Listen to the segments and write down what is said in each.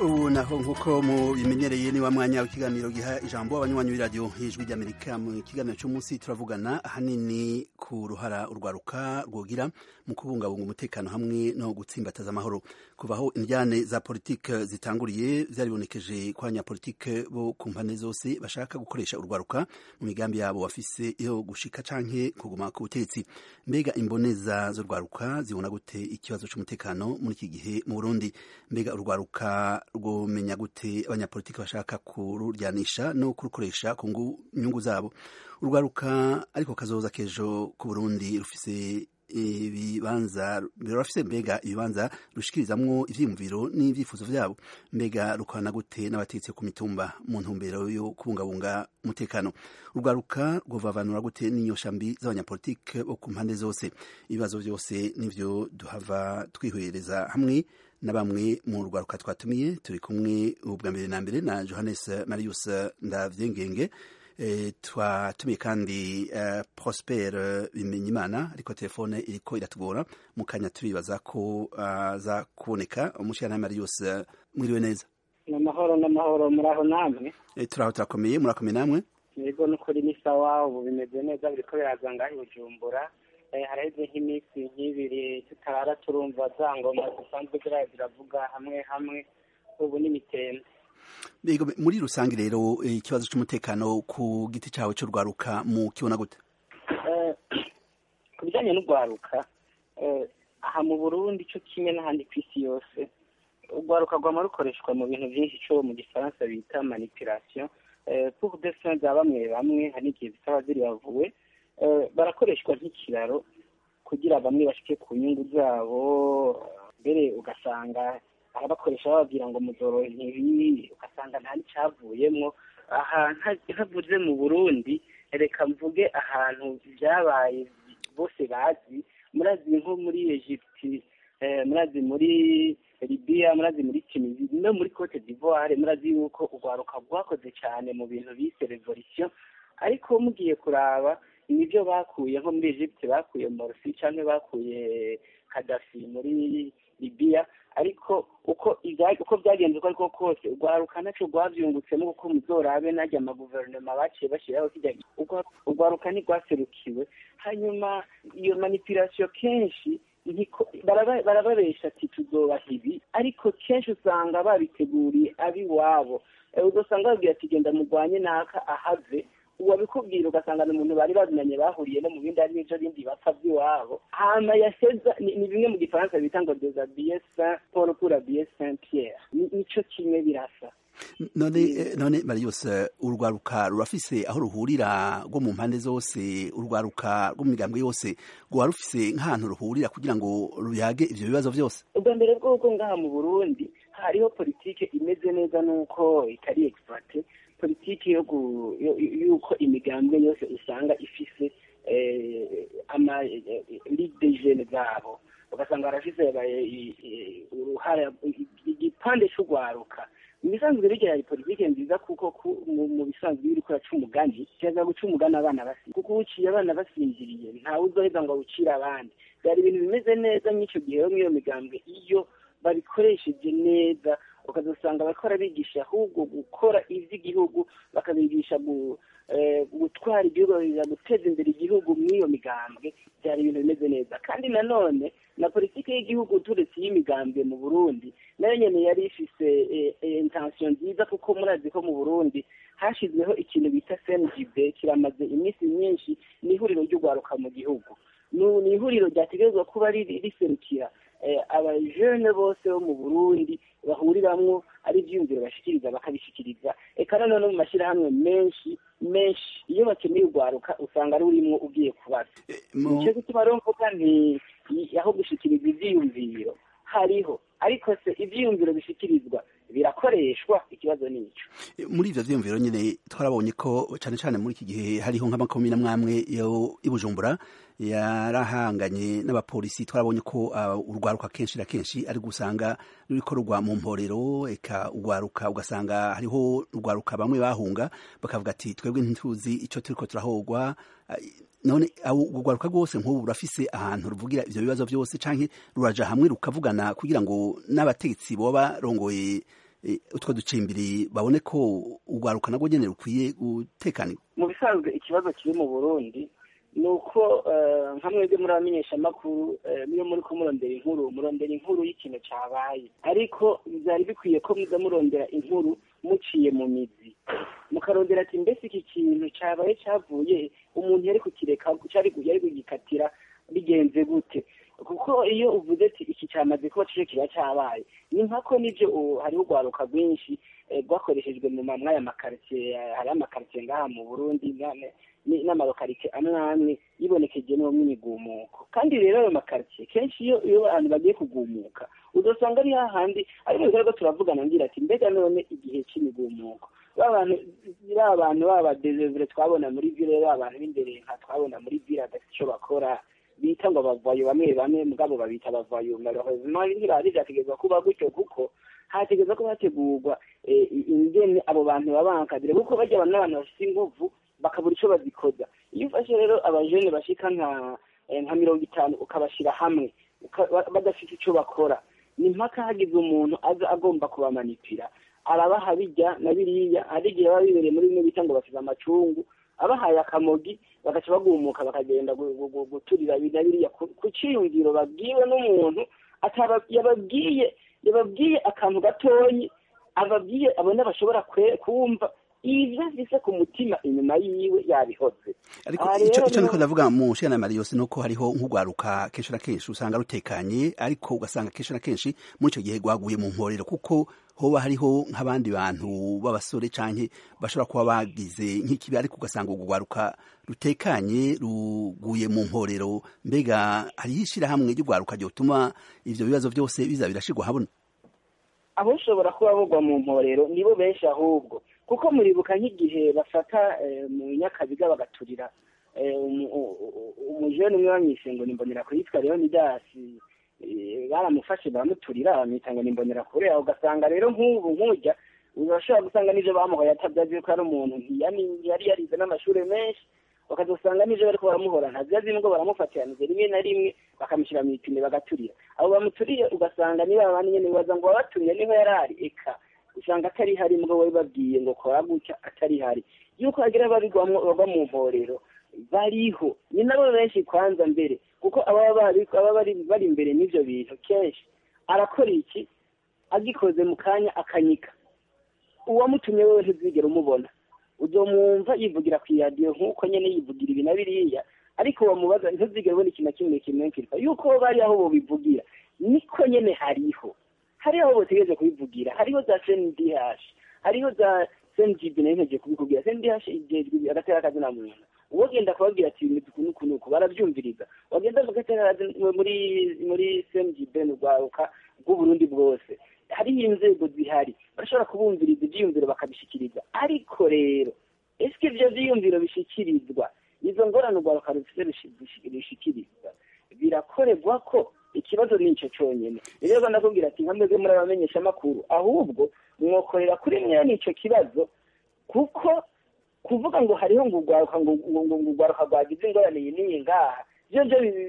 ubu naho nk'uko mubimenyereye ni wa mwanya w'ikiganiro giha ijambo abanywanyi b'iradiyo y'ijwi ry'amerika mu kiganiro cy'umunsi turavugana ahanini ku ruhara urwaruka rwogira mu kubungabunga umutekano hamwe no gutsimbataza amahoro kuva aho indyane za politike zitanguriye byaribonekeje ko abanyapolitike bo ku mpande zose bashaka gukoresha urwaruka mu migambi yabo bafise yo gushika canke kuguma ku butegetsi mbega imboneza z'urwaruka zibona gute ikibazo c'umutekano muri iki gihe mu burundi mbega urwaruka rwomenya gute abanyapolitiki bashaka kururyanisha no kurukoresha ku nyungu zabo urwaruka ariko kazoza kejo ku burundi rufise ibibanza rurafise mbega ibibanza rushikirizamwo ivyiyumviro n'ivyifuzo vyabo mbega rukorana gute n'abategetsi ku mitumba mu ntumbero yo kubungabunga umutekano urwaruka rwovavanura gute n'inyosha mbi z'abanyapolitike bo ku mpande zose ibibazo vyose nivyo duhava twihwereza hamwe na bamwe mu rwaruka twatumiye turi kumwe ubwa mbere na mbere na Johannes Marius Ndavyengenge e, twatumiye kandi uh, Prosper Bimenyimana ariko telefone iriko iratugora mu kanya turibaza ko aza uh, kuboneka umushana Marius uh, mwiriwe neza namahoro namahoro muraho namwe e, turaho turakomeye murakomeye namwe yego nukuri ni sawa ubu bimeze neza biriko biraza ngaho Bujumbura haraheze nk'iminsi nk'ibiri tutarara turumva za ngoma zisanzwe ziriya ziravuga hamwe hamwe ubu n'imitende muri rusange rero ikibazo cy'umutekano ku giti cyawe cy'urwaruka mu kibona gute ku bijyanye n'urwaruka aha mu burundi cyo kimwe n'ahandi ku isi yose urwaruka rwama rukoreshwa mu bintu byinshi cyo mu gifaransa bita manipulation pour des fins za bamwe bamwe hari igihe zisaba ziri bavuwe barakoreshwa nk'ikiraro kugira bamwe bashike ku nyungu zabo mbere ugasanga arabakoresha bababwira ngo muzoro ntibi ugasanga nta n'icyavuyemo aha ntavuze mu burundi reka mvuge ahantu byabaye bose bazi murazi nko muri egypte murazi muri libiya murazi muri tunisi no muri cote d'ivoire murazi yuko urwaruka rwakoze cyane mu bintu bise revolution ariko mugiye kuraba nibyo bakuye nko muri Egypte bakuye Morsi cyangwa bakuye Gaddafi muri Libya ariko uko uko byagenze uko ariko kose urwaruka naco rwavyungutsemo kuko muzorabe najya amaguverinoma baciye bashyiraho kijya urwaruka ntirwaserukiwe hanyuma iyo manipulation kenshi barababesha ati tuzobaha ibi ariko kenshi usanga babiteguriye ab'iwabo ugasanga babwira ati genda murwanye naka ahave uwabikubwira ugasanga ni umuntu bari babimenye bahuriye no mu bindi ari n'ibyo bindi bapfa by'iwabo hama yaseza ni bimwe mu gifaransa bita ngo desabille saint paul pour habiller saint pierre nico kimwe birasa none none Marius urwaruka rurafise aho ruhurira rwo mu mpande zose urwaruka rwo mu migambwe yose rwa rufise nk'ahantu ruhurira kugira ngo ruyage ivyo bibazo byose ubwa mbere bw'uko ngaha mu burundi hariho politike imeze neza n'uko itari exploite politiki yo yuko imigambwe yose usanga ifise ama ligue de jeunes zabo ugasanga barafise uruhara igipande c'urwaruka mu bisanzwe bigira ari politike nziza kuko mu bisanzwe biri kuraca umugani kiza guca umugani abana basinziriye kuko uciye abana basinziriye ntawe uzoheza ngo awucire abandi byari ibintu bimeze neza nk'icyo gihe muri iyo migambwe iyo babikoresheje neza ukazasanga bakora bigisha ahubwo gukora iby'igihugu bakabigisha gutwara igihugu guteza imbere igihugu muri iyo migambwe byari ibintu bimeze neza kandi nanone na politiki y'igihugu turetse y'imigambwe mu burundi nayo nyine yari ifise intensiyo nziza kuko murazi ko mu burundi hashyizweho ikintu bita cngb kiramaze iminsi myinshi ni ihuriro ry'urwaruka mu gihugu ni ihuriro ryategerezwa kuba riserukira abajene bose bo mu burundi bahuriramwo ari ibyiyumviro bashikiriza bakabishikiriza eka none no mu mashyirahamwe menshi menshi iyo bakeneye urwaruka usanga ari urimwo ugiye kubaza nicyo gituma rero mvuga nti aho gushikiriza ivyiyumviro hariho ariko se ivyiyumviro bishikirizwa birakoreshwa ikibazo nico muri ivyo vyiyumviro nyene twarabonye ko cane cane muri iki gihe hariho nk'amakomine amwamwe yo ibujumbura yarahanganye n'abapolisi twarabonye ko uh, urwaruka kenshi na kenshi ari gusanga ruriko rugwa mu mporero eka urwaruka ugasanga hariho urwaruka bamwe bahunga bakavuga ati twebwe ntituzi ico turiko turahogwa uh, none urwaruka rwose nk'ubu rurafise ahantu ruvugira ivyo bibazo vyose canke ruraja hamwe rukavugana kugira ngo n'abategetsi boba barongoye utwo ducimbiri babone ko urwaruka nabwo nyene rukwiye gutekanirwa mu bisanzwe ikibazo kiri mu burundi ni uko nka mwebwe muri abamenyeshamakuru niyo muri ko murondera inkuru murondera inkuru y'ikintu cyabaye ariko byari bikwiye ko muza murondera inkuru muciye mu mizi mukarondera ati mbese iki kintu cyabaye cyavuye umuntu yari kukireka yari kugikatira bigenze gute kuko iyo uvuze ati iki cyamaze kuba cyo kiba cyabaye ni nkako nibyo hariho urwaruka rwinshi rwakoreshejwe mu mwaya makaritsiye hariho amakaritsiye ngaha mu burundi n'amarokarike amwe amwe yibonekeje no mu migumuko kandi rero ayo makaritsiye kenshi iyo iyo abantu bagiye kugumuka udasanga ari hahandi ariko bigaragara turavugana ngira ati mbega none igihe cy'imigumuko bantu ba bantu baba dezevure twabona muri vile ba bantu b'imbere nka twabona muri vile adafite icyo bakora bita ngo abavayo bamwe bamwe mugabo babita abavayo malheureusement ntirategerezwa kuba gutyo kuko hategerezwa ko hategurwa ingene abo bantu babankadire kuko bajya abantu n'abantu bafite inguvu bakabura icyo bazikoza iyo ufashe rero abajene bashika nka nka mirongo itanu ukabashyira hamwe badafite icyo bakora ni mpaka hagize umuntu aza agomba kubamanipira arabaha bijya na biriya hari igihe baba bibereye muri bimwe bita ngo basize amacungu abahaye akamogi bagaca bagumuka bakagenda guturira na biriya ku cyiyumviro babwiwe n'umuntu yababwiye yababwiye akantu gatonyi ababwiye abona bashobora kumva ibyo afise ku mutima inyuma yiwe yabihoze ariko icyo niko ndavuga mu nshingano ya mariyose ni uko hariho nk'urwaruka kenshi na kenshi usanga rutekanye ariko ugasanga kenshi na kenshi muri icyo gihe rwaguye mu mporero kuko hoba hariho nk'abandi bantu b'abasore cyangwa bashobora kuba bagize nk'ikibi ariko ugasanga urwo rwaruka rutekanye ruguye mu mporero mbega hariho ishyirahamwe ry'urwaruka ryotuma ibyo bibazo byose biza birashyirwa habona abo ushobora kuba bugwa mu mporero nibo benshi ahubwo kuko muribuka nk'igihe bafata mu nyakabiga bagaturira umujene umwe bamwise ngo nimbonera kuyitwa leonidasi baramufashe baramuturira bamwita ngo nimbonera kure aho ugasanga rero nk'ubu nk'ujya urashobora gusanga n'ibyo bamuhoye atabyazi ko ari umuntu yari yarize n'amashuri menshi bakazasanga n'ibyo bariko baramuhora ntabyazi ngo baramufatiraniza rimwe na rimwe bakamushyira mu ipine bagaturira abo bamuturiye ugasanga niba abandi nyene bibaza ngo wabaturiye niho yari ari eka usanga atari hari mbwo bari babwiye ngo kora gutya atari hari yuko hagira babigwamwo bava mu mporero bariho ni nabo benshi kwanza mbere kuko ababa bari imbere n'ivyo bintu kenshi arakora iki agikoze mu kanya akanyika uwamutumye wewe ntuzigera umubona uzomwumva yivugira ku iradiyo nk'uko nyene yivugira ibi na biriya ariko wamubaza ntuzigera ubona ikintu na kimwe kimwenkirwa yuko bari aho bobivugira niko nyene hariho hariho aho botegereje kubivugira hariho za cndh hariho za cngb nayo ntegeje kubikubwira cndh ijejwe agatera akazina muntu uwo genda kubabwira ati bimeze uku n'uku n'uku barabyumviriza wagenda mu gatera muri muri cngb ni urwaruka rw'uburundi bwose hariho inzego zihari bashobora kubumviriza ibyiyumviro bakabishikiriza ariko rero ese ibyo byiyumviro bishikirizwa izo ngorane urwaruka rufite rushikirizwa birakorerwa ko ikibazo ni icyo cyonyine rero ndakubwira ati nka mwebwe muri abamenyeshamakuru ahubwo mwokorera kuri mwene icyo kibazo kuko kuvuga ngo hariho ngo urwaruka ngo urwaruka rwagize ingorane iyi n'iyi ngaha byo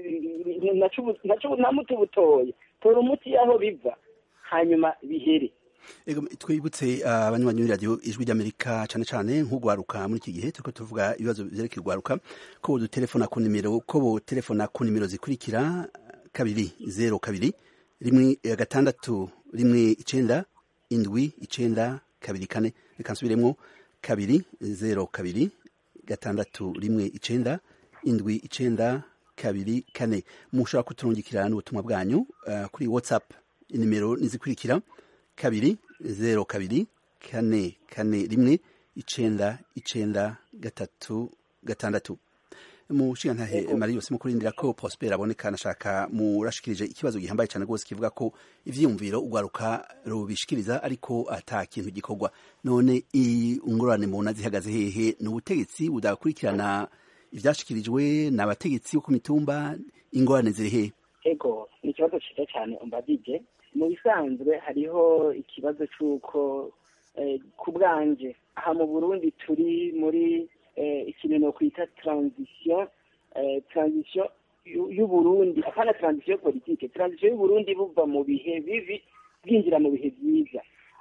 byo nta muti butoye tora umuti y'aho biva hanyuma bihere twibutse abanywanyi b'iradiyo ijwi ry'amerika cyane cyane nk'urwaruka muri iki gihe turiko tuvuga ibibazo vyerekeye urwaruka ko bodutelefona ku nimero ko botelefona ku nimero zikurikira kabiri zero kabiri rimwe gatandatu rimwe icenda indwi icenda kabiri kane reka nsubiremwo kabiri zero kabiri gatandatu rimwe icenda indwi icenda kabiri kane mushobora kuturungikira n'ubutumwa bwanyu uh, kuri whatsapp inimero nizikurikira kabiri zero kabiri kane kane rimwe icenda icenda gatatu gatandatu mushigantahe mari yose mukurindira ko prosper aboneka nashaka murashikirije ikibazo gihambaye cyane rwose kivuga ko ivyiyumviro ugwaruka rubishikiriza ariko ata kintu gikorwa none ingorane mubona zihagaze hehe ni ubutegetsi budakurikirana ivyashikirijwe n'abategetsi bo ku mitumba ingorane ziri hehe ego ni ikibazo ciza cyane umbadije mu bisanzwe hariho ikibazo c'uko ku bwanje aha mu burundi turi muri ikintu no kwita transition transition y'uburundi apana transition politike transition y'uburundi buva mu bihe bibi bwinjira mu bihe byiza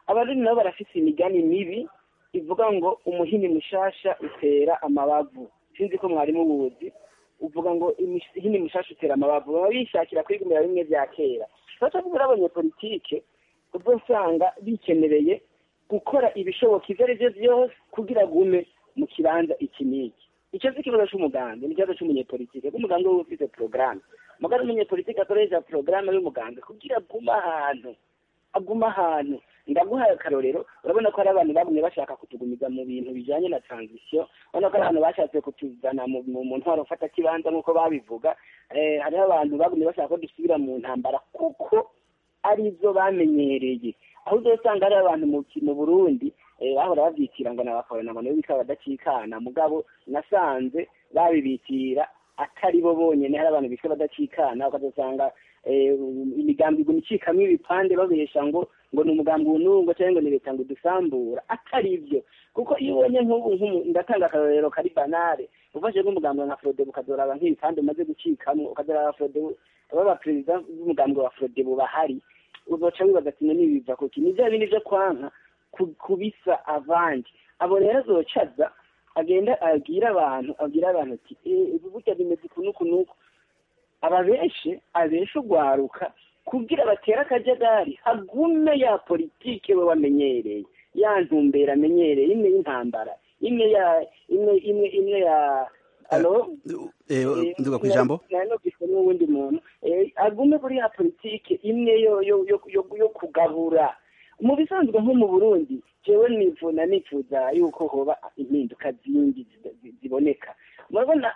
abarundi nabo barafise imigani mibi ivuga ngo umuhini mushasha utera amabavu sinzi ko mwari mubuzi uvuga ngo imihini mushasha utera amabavu baba bishakira kwigumira bimwe vya kera turacavuga abanyepolitike uzosanga bikenereye gukora ibishoboka ivyo ari vyo vyose kugira gume mu kibanza iki n'iki icyo si ikibazo c'umugambi ni ikibazo c'umunyepolitike kuko umugambi we ufise porogaramu mugari umunyepolitike akoresha porogaramu y'umugambi kugira agume ahantu aguma ahantu ndaguhaye akarorero urabona ko hari abantu bagumye bashaka kutugumiza mu bintu bijanye na transition urabona ko hari abantu bashatse kutuzana mu mu ntwaro fata kibanza nk'uko babivuga hariho abantu bagumye bashaka ko dusubira mu ntambara kuko arizo bamenyereye aho uzosanga hari abantu mu burundi bahora bavyitira ngo nabakabona ngo nibo bikaba badacikana mugabo nasanze babibitira atari bo bonyene hari abantu bitwa badacikana ukazosanga imigambi iguma icikamwo ibipande babesha ngo ngo ni umugambi unungo cyangwa ngo ni leta ngo dusambura atari byo kuko iyo ubonye nk'ubu ndatanga akarorero kari banale ufashe nk'umugambi nka frode ukazoraba nk'ibipande umaze gucikamwo ukazoraba frode baba perezida b'umugambi wa frode bahari uzoca wibaza ati none biva kuki ni vya bindi vyo kwanka kubisa avandi abo rero azocaza agenda abwira abantu abwira abantu ati ibi burya bimeze uku n'uku n'uku ababeshe abeshe ugwaruka kugira batere akajagari hagume ya politike we wamenyereye ya ntumbera amenyereye imwe y'intambara imwe ya imwe imwe imwe ya alo nduga ku ijambo nanogishwe n'uwundi muntu agume kuri ya politike imwe yo yo yo yo kugabura mu bisanzwe nko mu burundi jewe nivuna nifuza yuko hoba impinduka zindi ziboneka murabona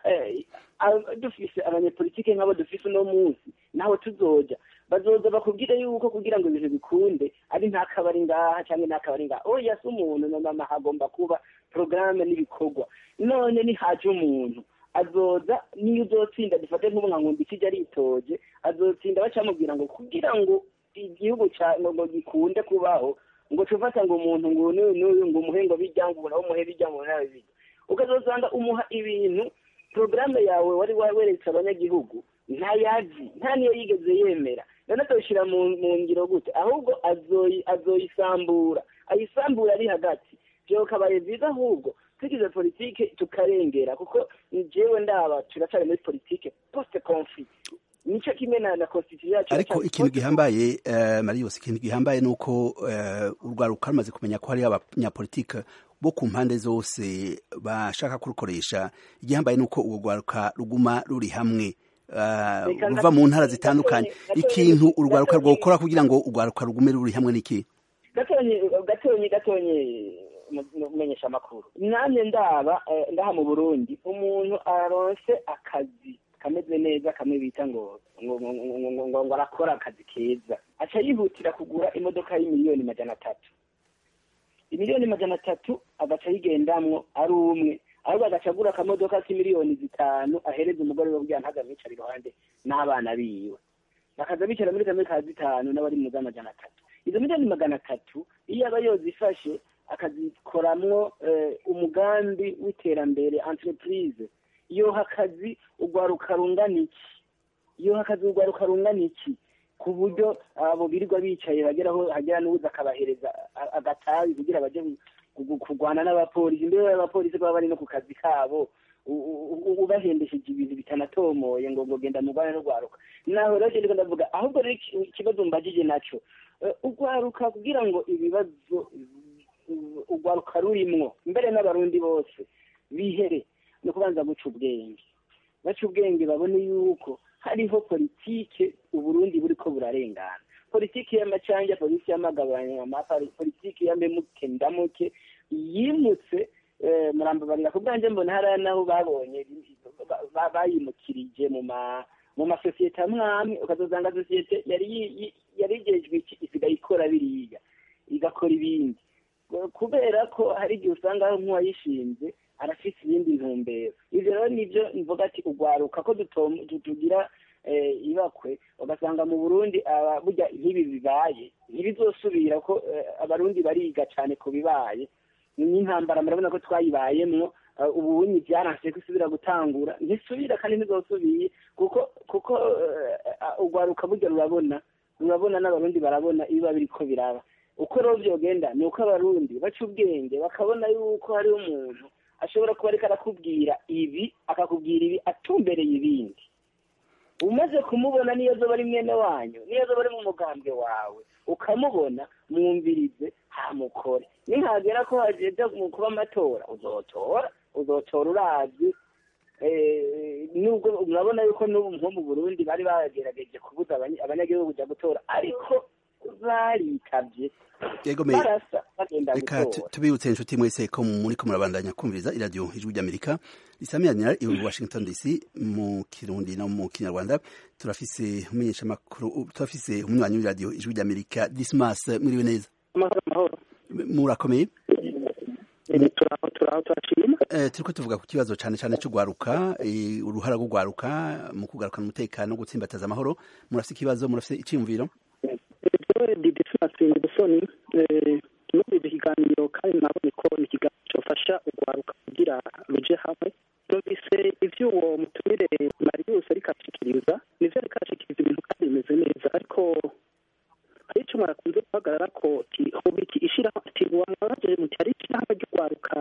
dufise abanyepolitike nk'abo dufise uno munsi naho tuzoja bazoza bakubwire yuko kugira ngo ibintu bikunde ari nta kabari ngaha cyangwa nta kabari ngaha oya si umuntu nomama hagomba kuba porogaramu n'ibikorwa none nihaje umuntu azoza niyo uzotsinda dufate nk'ubu nka nkundi ikijya aritoje azotsinda bacamubwira ngo kugira ngo igihugu ngo gikunde kubaho ngo tufata ngo umuntu ngo n'uyu n'uyu ngo umuhe ngo bijya ngo nawe umuhe bijya ngo nawe bijya ukazosanga umuha ibintu porogaramu yawe wari weretse abanyagihugu ntayazi nta niyo yigeze yemera none atawushyira mu ngiro gute ahubwo azoyisambura ayisambura ari hagati byo kabaye byiza ahubwo tugize politike tukarengera kuko jewe ndaba turacyari muri politike post conflict nico kimwe na na constitution yacu ariko ikintu gihambaye uh, Marius ikintu gihambaye nuko uh, urwaruka rumaze kumenya ko hari abanyapolitike bo ku mpande zose bashaka kurukoresha igihambaye nuko urwo rwaruka ruguma ruri hamwe ruva mu ntara zitandukanye ikintu urwaruka rwokora kugira ngo urwaruka rugume ruri hamwe n'iki gatonye gatonye gatonye umenyesha amakuru nanjye ndaba ndaha mu burundi umuntu aronse akazi kameze neza kamwe bita ngo ngo ngo ngo arakora akazi keza aca yihutira kugura imodoka y'imiliyoni majana atatu imiliyoni majana atatu agaca yigendamwo ari umwe ahubwo agaca agura akamodoka k'imiliyoni zitanu ahereza umugore we kugira ntaza amwicara iruhande n'abana biwe bakaza bicara muri kamwe ka zitanu n'abari mu z'amajana atatu izo miliyoni magana atatu iyo aba yozifashe akazikoramwo umugambi w'iterambere entreprise yoha akazi urwaruka rungana iki yoha akazi urwaruka rungana iki ku buryo abo birirwa bicaye bageraho hagera n'ubuza akabahereza agatabi kugira baje kurwana n'abapolisi mbere abapolisi baba bari no ku kazi kabo ubahendesheje ibintu bitanatomoye ngo ngo genda mugwane n'urwaruka naho rero ndiko ndavuga ahubwo rero ikibazo mbajije naco urwaruka kugira ngo ibibazo urwaruka rurimwo mbere n'abarundi bose bihere ni ukubanza guca ubwenge baca ubwenge babone yuko hariho politike uburundi buriko burarengana politiki y'amacanja politiki y'amagabanyama politiki y'amemuke ndamuke yimutse murambabarira ku bwanjye mbona hariya naho babonye bayimukirije mu ma mu masosiyete amwe amwe ukazosanga sosiyete yari yarigejwe iki isigaye ikora biriya igakora ibindi kubera ko hari igihe usanga nk'uwayishinze arafise iyindi ntumbero ivyo rero nivyo mvuga ati urwaruka ko tugira ibakwe ugasanga mu burundi burya nk'ibi bibaye ntibizosubira ko abarundi bariga cane ku bibaye n'intambara murabona ko twayibayemwo ubunyi byaranse ko isubira gutangura ntisubira kandi ntizosubiye kuko kuko urwaruka burya rurabona rurabona n'abarundi barabona ibiba biriko biraba uko rero byogenda ni uko abarundi baca ubwenge bakabona yuko hariho umuntu ashobora kuba ariko arakubwira ibi akakubwira ibi atumbereye ibindi umaze kumubona niyo zoba ari mwene wanyu niyo zoba ari mu mugambwe wawe ukamubona mwumvirize hamukore nihagera ko hageze mu kuba amatora uzotora uzotora urazi nubwo murabona yuko n'ubu nko mu burundi bari bagerageje kubuza abanyagihugu kujya gutora ariko baritabye barasa bagenda reka tubibutse inshuti mwese ko muri ko murabandanya kumviriza iradiyo ijwi ry'amerika risamiranira i washington dc mu kirundi no mu kinyarwanda turafise umumenyeshamakuru turafise umunywanyi w'iradiyo ijwi ry'amerika dismas mwiriwe neza murakomeye turiko tuvuga ku kibazo cyane cyane cyo gwaruka uruhara rwo gwaruka mu kugarukana umutekano no gutsimbataza amahoro murafise ikibazo murafise iciyumviro didisimasingi gusoni muri iki kiganiro kandi nabonye ko ni ikiganiro cyofasha urwaruka kugira ruje hamwe numvise ivyo uwo mutumire marius ariko ashikiriza nivyo ariko ashikiriza ibintu kandi bimeze neza ariko hari ico mwarakunze guhagarara ko hobiki ishirahamwe ati wamwabaje muti hari ishirahamwe ry'urwaruka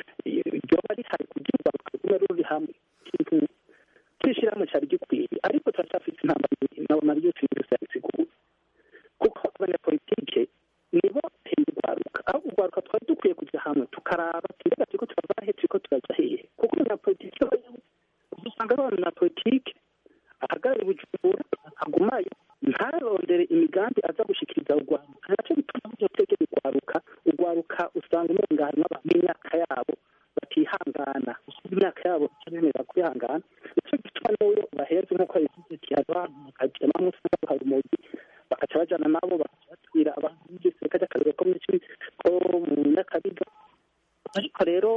ryoba rihari kugira urwaruka rugume ruri hamwe ikintu c'ishirahamwe cari gikwiye ariko turacafise intambara na marius marius yabisiguye kuko abanyapolitike nibo bateye urwaruka aho urwaruka twari dukwiye kujya hamwe tukaraba mbega turiko turava he turiko turaja hehe kuko umunyapolitike usanga ari abanyapolitike ahagarara bujumbura agumayo ntarondere imigambi aza gushikiriza urwaruka naco bituma muzotegera urwaruka urwaruka usanga umenga harimwo abantu b'imyaka yabo batihangana imyaka yabo itabemerera kwihangana nico gituma n'uyo baheze nk'uko yabivuze ati hariho abantu bakajamamwo usanga hari umugi bakaca bajana nabo bakatubwira abantu b'igisirikare cy'akarere ko ko mu nyakabiga ariko rero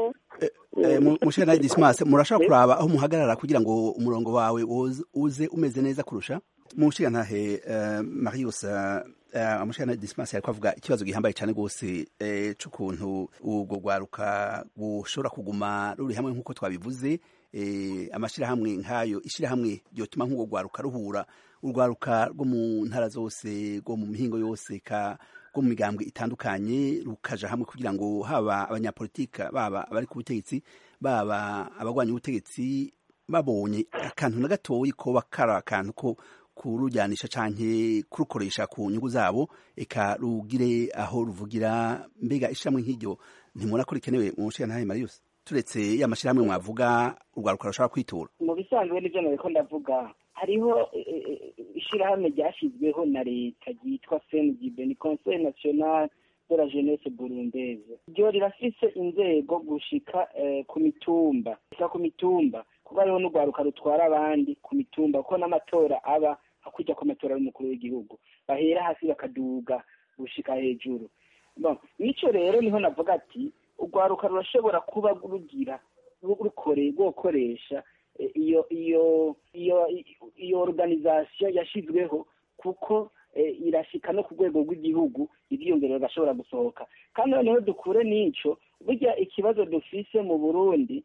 mushana dismas murashobora kuraba aho muhagarara kugira ngo umurongo wawe uze umeze neza kurusha mushigantahe marius amushana dismas yariko avuga ikibazo gihambaye cyane rwose c'ukuntu ubwo rwaruka bushobora kuguma ruri hamwe nk'uko twabivuze amashirahamwe nk'ayo ishirahamwe ryotuma nk'ubwo rwaruka ruhura urwaruka rwo mu ntara zose rwo mu mihingo yose ka rwo mu migambwe itandukanye rukaja hamwe kugira ngo haba abanyapolitika baba abari ku butegetsi baba abagwanya ubutegetsi babonye akantu na gatoyi koba kari akantu ko kurujyanisha canke kurukoresha ku nyungu zabo eka rugire aho ruvugira mbega ishamwe nk'iryo ntimubona ko rikenewe mu nshinga marius turetse ya mashyirahamwe mwavuga urwaruka rushobora kwitura mu bisanzwe n'ibyo nariko ndavuga hariho ishyirahamwe ryashyizweho na leta ryitwa cngb ni conseil national de la jeunesse burundaise ryo rirafise inzego gushika ku mitumba gushika ku mitumba kuko hariho n'urwaruka rutwara abandi ku mitumba kuko n'amatora aba hakujya ku matora y'umukuru w'igihugu bahera hasi bakaduga gushika hejuru nico rero niho navuga ati urwaruka rurashobora kuba rugira rukore rwokoresha iyo iyo iyo iyo organisation yashizweho kuko irashika no ku rwego rw'igihugu ibyiyongero bigashobora gusohoka kandi noneho dukure n'ico burya ikibazo dufise mu burundi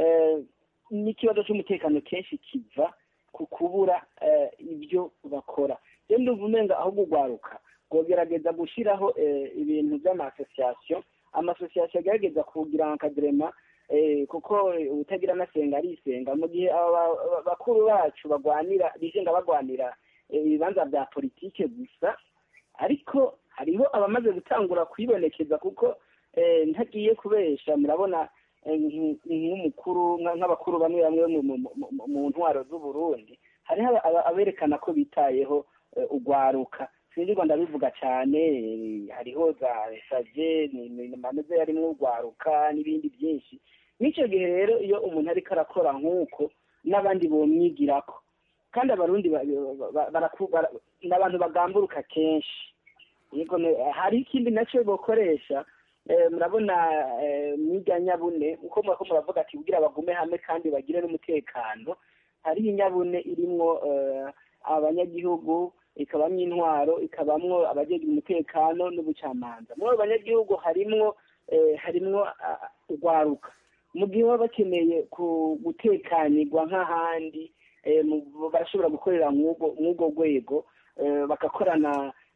n'ikibazo cy'umutekano kenshi kiva ku kubura ibyo bakora rero ndumva umenga aho gugwaruka rwogerageza gushyiraho ibintu by'amasosiyasiyo amasosiyasiyo agerageza kugira nkadrema kuko utagira anasenga arisenga mu gihe bakuru bacu bagwanira bigenga bagwanira ibibanza bya politike gusa ariko hariho abamaze gutangura kwibonekeza kuko ntagiye kubesha murabona nk'umukuru nk'abakuru bamwe bamwe mu ntwaro z'uburundi hariho aberekana ko bitayeho ugwaruka sinzi ndabivuga cyane hariho za saje ameze yarimwo urwaruka n'ibindi byinshi n'icyo gihe rero iyo umuntu ariko arakora nk'uko n'abandi bomwigirako kandi abarundi ni abantu bagamburuka kenshi hari ikindi nacyo bakoresha murabona mwirya nyabune uko murako muravuga ati kugira bagume hamwe kandi bagire n'umutekano hariho inyabune irimwo abanyagihugu ikabamwo intwaro ikabamwo abajejwe umutekano n'ubucamanza muri abo banyagihugu harimwo harimwo urwaruka mu gihe baba bakeneye gutekanirwa nk'ahandi barashobora gukorera mw'ubwo rwego bagakorana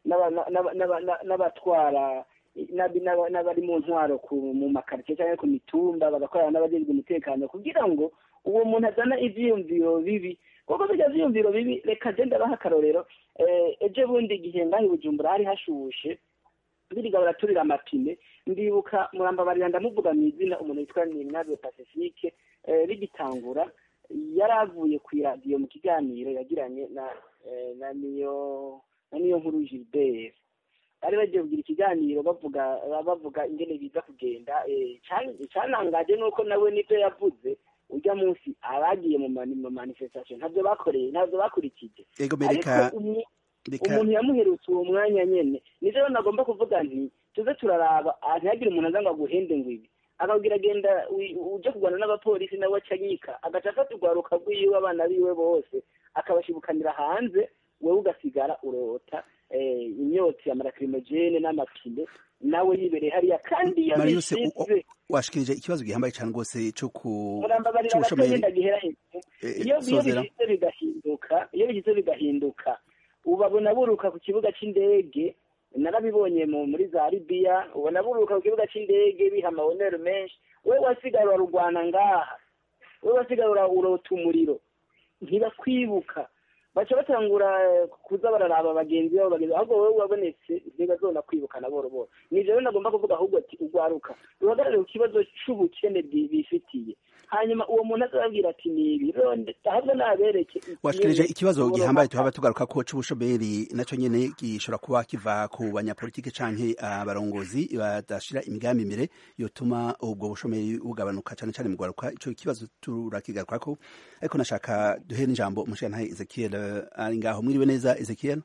n'abatwara n'abari mu ntwaro mu makaritsiye cyangwa ku mitumba bagakorana n'abagenzwe umutekano kugira ngo uwo muntu azana ibyiyumviro bibi kuko bijya byiyumviro bibi reka agenda abaha akarorero ejo bundi igihe ngaho i bujumbura hari hashushe biriga baraturira amapine ndibuka murambabarira ndamuvuga mu izina umuntu witwa nimwabyo pacifique rigitangura yari avuye ku iradiyo mu kiganiro yagiranye na na niyo na niyo nkuru gilbert bari bagiye kugira ikiganiro bavuga bavuga ingene biza kugenda cyanangaje nuko nawe nibyo yavuze ujya munsi abagiye mu manifestation ntabyo bakoreye ntabyo bakurikije ariko umuntu yamuherutse uwo mwanya nyene nivyo nagomba kuvuga nti tuze turaraba ntihagire umuntu aza ngo aguhende ngo ibi akabwira agenda uje kurwana n'abapolisi nawe acanyika agaca afata urwaruka rwiwe abana biwe bose akabashibukanira hanze wewe ugasigara urota imyotsi ya marakirimogene n'amapine nawe yibereye hariya kandi iyo bishize washikirije ikibazo gihambaye cyane rwose cyo ku murambabarira agatagenda gihera iyo bishize bigahinduka iyo bishize bigahinduka ubabona buruka ku kibuga c'indege narabibonye muri za libiya ubona buruka ku kibuga c'indege biha amabonero menshi we wasigara urarugwana ngaha we wasigara urota umuriro ntibakwibuka baca batangura kuza bararaba bagenzi babo bagenzi ahubwo wowe wabonetse ntibazona kwibukana boro boro nivyo rero nagomba kuvuga ahubwo ati urwaruka ruhagarare ku kibazo c'ubukene bifitiye hanyuma uwo muntu azababwira ati ni ibi ahubwo nabereke washikirije ikibazo gihambaye tuhaba tugaruka ko c'ubushomeri naco nyene gishobora kuba kiva ku banyapolitike canke abarongozi badashira imigambi imbere yotuma ubwo bushomeri bugabanuka cane cane mu rwaruka ico kibazo turakigarukako ariko nashaka duhe n'ijambo umushirantahe ezekiel ari ngaho mwiriwe neza ezekiel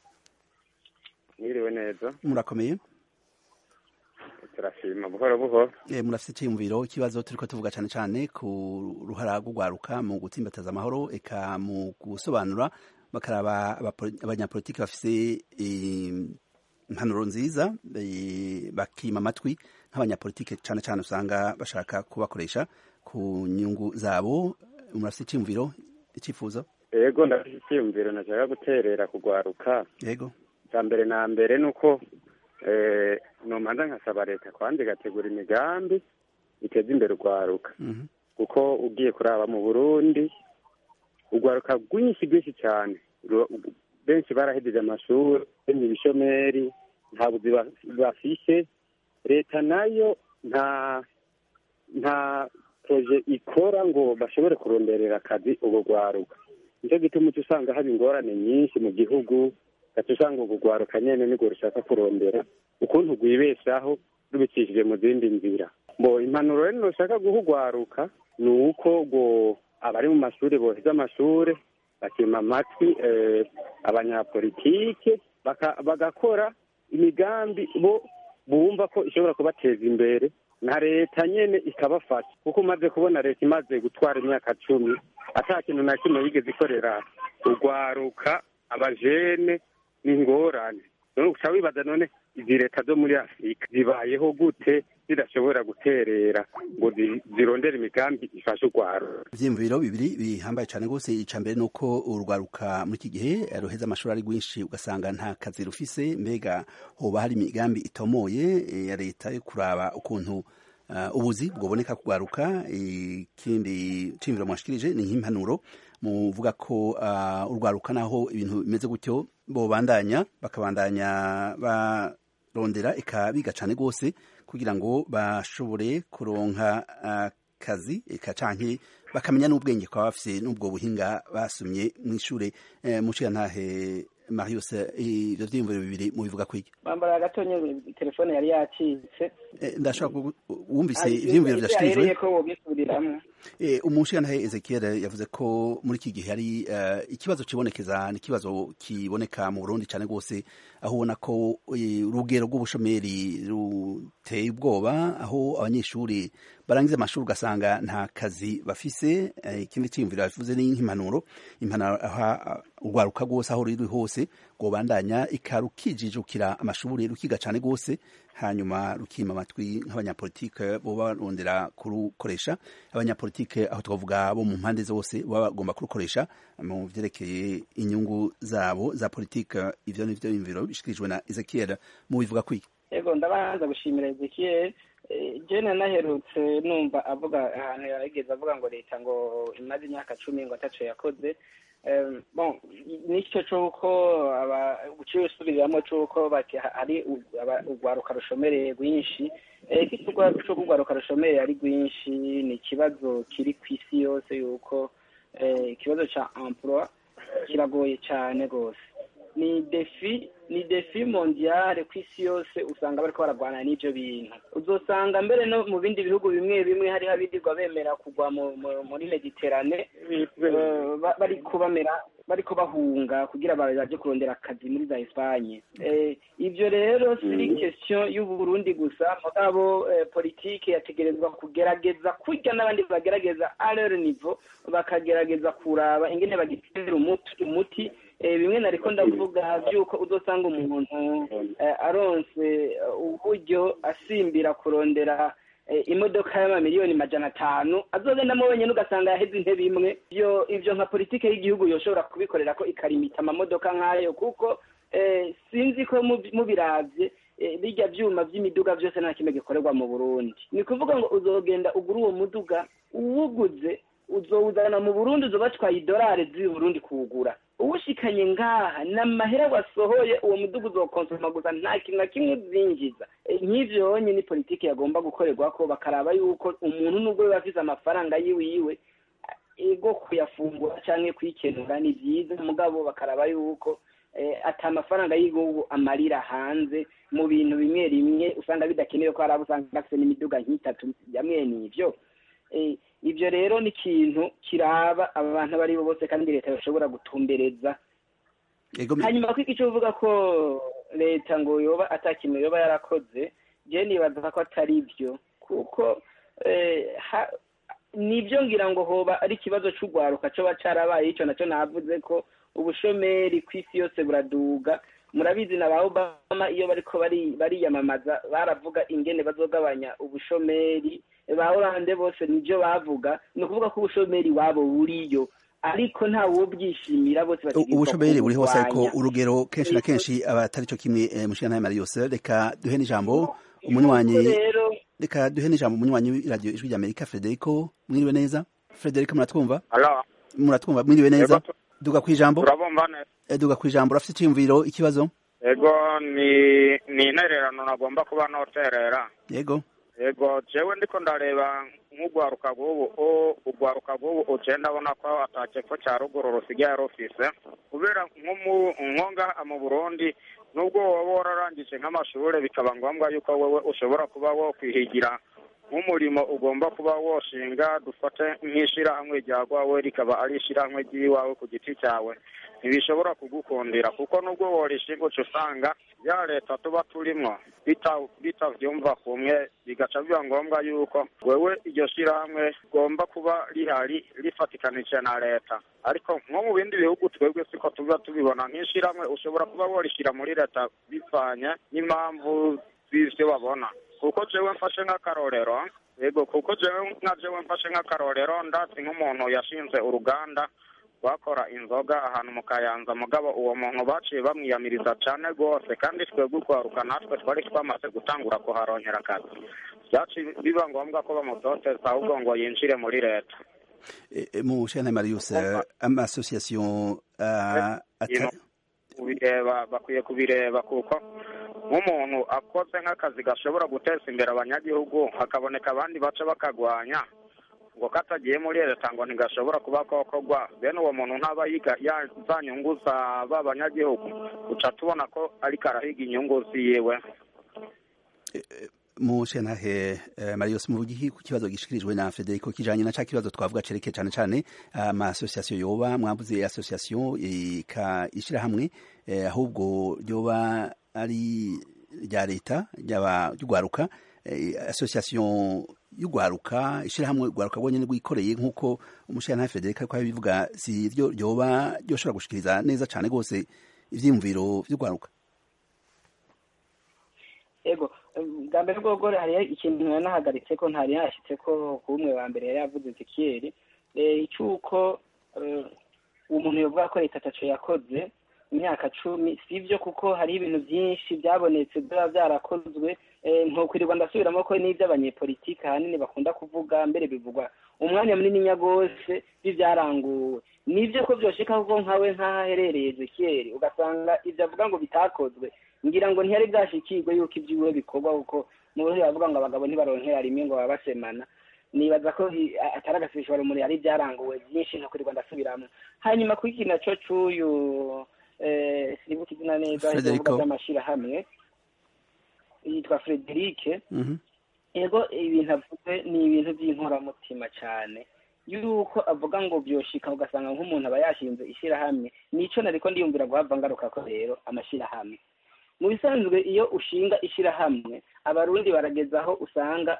mwiriwe neza murakomeye turashima buhoro buhoro murafite icyiyumviro ikibazo turiko tuvuga cyane cyane ku ruhara rw'urwaruka mu gutsimbataza amahoro eka mu gusobanura bakaraba abanyapolitiki bafise impanuro nziza bakima amatwi nk'abanyapolitiki cyane cyane usanga bashaka kubakoresha ku nyungu zabo murafite icyiyumviro icyifuzo yego ndafite icyiyumviro nashaka guterera kugwaruka yego cya mbere na mbere ni uko numanza nkasaba leta kwanza igategura imigambi iteza imbere urwaruka kuko ugiye kuraba mu burundi urwaruka rwinshi rwinshi cyane benshi barahejeje amashuri benshi ibishomeri nta buzi bafishe leta nayo nta nta proje ikora ngo bashobore kuronderera akazi urwo rwaruka nicyo gituma uca usanga haba ingorane nyinshi mu gihugu gaca usanga urwo rwaruka nyene nirwo rushaka kurondera ukuntu rwibeshaho rubicishije mu zindi nzira ngo impanuro rero rushaka guha urwaruka ni uko ngo abari mu mashuri boheza amashuri bakima amatwi abanyapolitike bagakora imigambi bo bumva ko ishobora kubateza imbere na leta nyene ikabafasha kuko umaze kubona leta imaze gutwara imyaka cumi ata kintu na kimwe yigeze ikorera urwaruka abajene n'ingorane none uca wibaza none izi leta zo muri afurika zibayeho gute zidashobora guterera ngo zirondere imigambi ifashe urwaruka ivyiyumviro bibiri bihambaye cane rwose ica mbere nuko urwaruka muri iki gihe ruheza amashuri ari rwinshi ugasanga nta kazi rufise mbega hoba hari imigambi itomoye ya leta yo kuraba ukuntu ubuzi bwoboneka kugwaruka ikindi cimviro mwashikirije ni nk'impanuro muvuga ko urwaruka naho ibintu bimeze gutyo bobandanya bakabandanya barondera eka biga cane rwose kugira ngo bashobore kuronka akazi eka canke bakamenya n'ubwenge kwa bafise n'ubwo buhinga basumye mw'ishure muciyantahe Marius ivyo vyiyumviro bibiri mubivuga kwiki bambara gatonye telefone yari yacitse ndashaka wumvise ivyiyumviro vyashikirijwe ko wobisubiriramo umushirantahe Ezekiel yavuze ko muri iki gihe hari ikibazo kibonekeza ni ikibazo kiboneka mu Burundi cyane rwose aho ubona ko urugero rw'ubushomeri ruteye ubwoba aho abanyeshuri barangiza amashuri ugasanga nta kazi bafise ikindi cyiyumviro bivuze ni nk'impanuro impanuro aha urwaruka rwose aho ruri hose rwobandanya ikarukijijukira amashuri rukiga cyane rwose hanyuma rukima amatwi nk'abanyapolitike boba barondera kurukoresha abanyapolitike aho twavuga bo mu mpande zose baba bagomba kurukoresha mu vyerekeye inyungu zabo za politike ivyo nivyo bimviro bishikirijwe na Ezekiel mu bivuga kwiki yego ndabanza gushimira Ezekiel jene naherutse numva avuga ahantu yarigeze avuga ngo leta ngo imaze imyaka cumi ngo ataco yakoze bon nicyo c'uko guciye usubiriramo c'uko hari urwaruka rushomereye rwinshi co urwaruka rushomereye ari rwinshi ni ikibazo kiri ku isi yose yuko ikibazo ca emploi kiragoye cane rwose ni defi ni defi mondiale ku isi yose usanga bariko baragwana n'ivyo bintu uzosanga mbere no mu bindi bihugu bimwe bimwe hariho abirirwa bemera kugwa muri mediterane bariko bamera bariko bahunga kugira baje kurondera akazi muri za Espagne ivyo rero siri question y'uburundi gusa mugabo politike yategerezwa kugerageza kurya n'abandi bagerageza à leur niveau bakagerageza kuraba ingene bagitera umuti bimwe nariko ndavuga vyuko uzosanga umuntu aronse uburyo asimbira kurondera imodoka y'amamiliyoni majana atanu azogendamo wenyine ugasanga yaheze intebe imwe ivyo ivyo nka politike y'igihugu yoshobora kubikorera ko ikarimita amamodoka nk'ayo kuko sinzi ko mubiravye birya vyuma vy'imiduga vyose nta kimwe gikorerwa mu burundi ni kuvuga ngo uzogenda ugura uwo muduga uwuguze uzowuzana mu burundi uzobatwaye idolari z'i burundi kuwugura uwushikanye ngaha n'amahera wasohoye uwo mudugu uzokonsoma gusa nta kintu na kimwe uzinjiza nk'ivyo yonye ni politiki yagomba gukorerwako bakaraba yuko umuntu nubwo biba afise amafaranga yiwiwe ego kuyafungura canke kwikenura ni vyiza mugabo bakaraba yuko ata amafaranga y'igihugu amarira hanze mu bintu bimwe rimwe usanga bidakenewe ko hari abo usanga bafise n'imiduga nk'itatu yamwe n'ivyo ibyo rero ni ikintu kiraba abantu abo ari bo bose kandi leta bashobora gutumbereza hanyuma ko icyo uvuga ko leta ngo yoba atakintu yoba yarakoze je nibaza ko atari byo kuko nibyo ngira ngo hoba ari ikibazo c'urwaruka coba carabaye ico naco navuze ko ubushomeri ku isi yose buraduga murabizi na ba obama iyo bariko bariyamamaza baravuga ingene bazogabanya ubushomeri ba oranje bose nibyo bavuga ni ukuvuga ko ubushomeri wabo buriyo ariko nta wubwishimira bose ubushomeri buri hose ariko urugero kenshi na kenshi aba atari cyo kimwe mushana mari yose reka duhe n'ijambo umunywanyi reka duhe n'ijambo umunywanyi w'iradiyo ijwi rya amerika frederico mwiriwe neza frederico muratwumva muratwumva mwiriwe neza duga ku ijambo duga ku ijambo urafite icyiyumviro ikibazo yego ni ni intererano nagomba kuba noterera yego yego jewe ndiko ndareba nk'urwaruka rw'ubu urwaruka rw'ubu uciye ndabona ko atakepfo cya ruguru rusigaye rufise kubera nko ngaha mu burundi nubwo waba wararangije nk'amashuri bikaba ngombwa yuko wowe ushobora kuba wokwihigira nk'umurimo ugomba kuba woshinga dufate nk'ishirahamwe rya rwawe rikaba ari ishirahamwe ry'iwawe ku giti cyawe ntibishobora kugukundira kuko nubwo worishinga uca usanga ya leta tuba turimwo bitavyumva kumwe bigaca biba ngombwa yuko wewe iryo shirahamwe rigomba kuba rihari rifatikanije na leta ariko nko mu bindi bihugu twebwe siko tuba tubibona nk'ishirahamwe ushobora kuba worishyira muri leta bivanye n'impamvu z'ivyo babona kuko jewe mfashe nk'akarorero yego kuko jewe nka jewe mfashe nk'akarorero ndatsi nk'umuntu yashinze uruganda rwakora inzoga ahantu mu kayanza mugabo uwo muntu baciye bamwiyamiriza cane rwose kandi twebwe urwaruka natwe twari twamaze gutangura kuharongera akazi vyaciye biba ngombwa ko bamutoteza ahubwo ngo yinjire muri leta mu shana marius amasosiyasiyo kubireba bakwiye kubireba kuko nk'umuntu akoze nk'akazi gashobora guteza imbere abanyagihugu hakaboneka abandi baca bakagwanya ngo katagiye muri leta ngo ntigashobora kuba kokorwa bene uwo muntu ntaba yiga za nyungu za ba banyagihugu uca tubona ko ariko arahiga inyungu ziwe mu shenahe marius muvugi ku kibazo gishikirijwe na Federico kijanye na ca kibazo twavuga cereke cane cane ama association yoba mwavuze association ika ishira hamwe ahubwo yoba ari rya leta ryaba ryugwaruka association y'ugwaruka ishira hamwe ugwaruka bonyene rwikoreye nk'uko umushyirantare Federico ko bivuga si ryo ryoba ryoshobora gushikiriza neza cane gose ivyiyumviro vy'ugwaruka ego bwa mbere bwobwo hariho ikintu yanahagaritse ko ntari yashyitse ko ku umwe wa mbere yari yavuze zikiyeri icy'uko umuntu yovuga ko leta ataco yakoze imyaka cumi si byo kuko hariho ibintu byinshi byabonetse biba byarakozwe ntukwirirwa ndasubiramo ko n'iby'abanyepolitike ahanini bakunda kuvuga mbere bivugwa umwanya munini nyagose b'ibyaranguwe nibyo ko byoshika kuko nkawe nk'aho aherereye zekiyeri ugasanga ibyo avuga ngo bitakozwe ngira ngo ntiyari bwashikirwe yuko iby'iwe bikorwa kuko mu buryo bavuga ngo abagabo ntibaronkera rimwe ngo baba basemana nibaza ko atari agasibishobora umuri hari ibyaranguwe byinshi ntukwirirwa ndasubiramo hanyuma kuri iki naco c'uyu sinibuka izina neza ivuga by'amashyirahamwe yitwa Frederic yego ibintu avuze ni ibintu by'inkoramutima cyane yuko avuga ngo byoshika ugasanga nk'umuntu aba yashinze ishyirahamwe nico nariko ndiyumvira guhava ngaruka ko rero amashyirahamwe mu bisanzwe iyo ushinga ishyirahamwe abarundi barageza aho usanga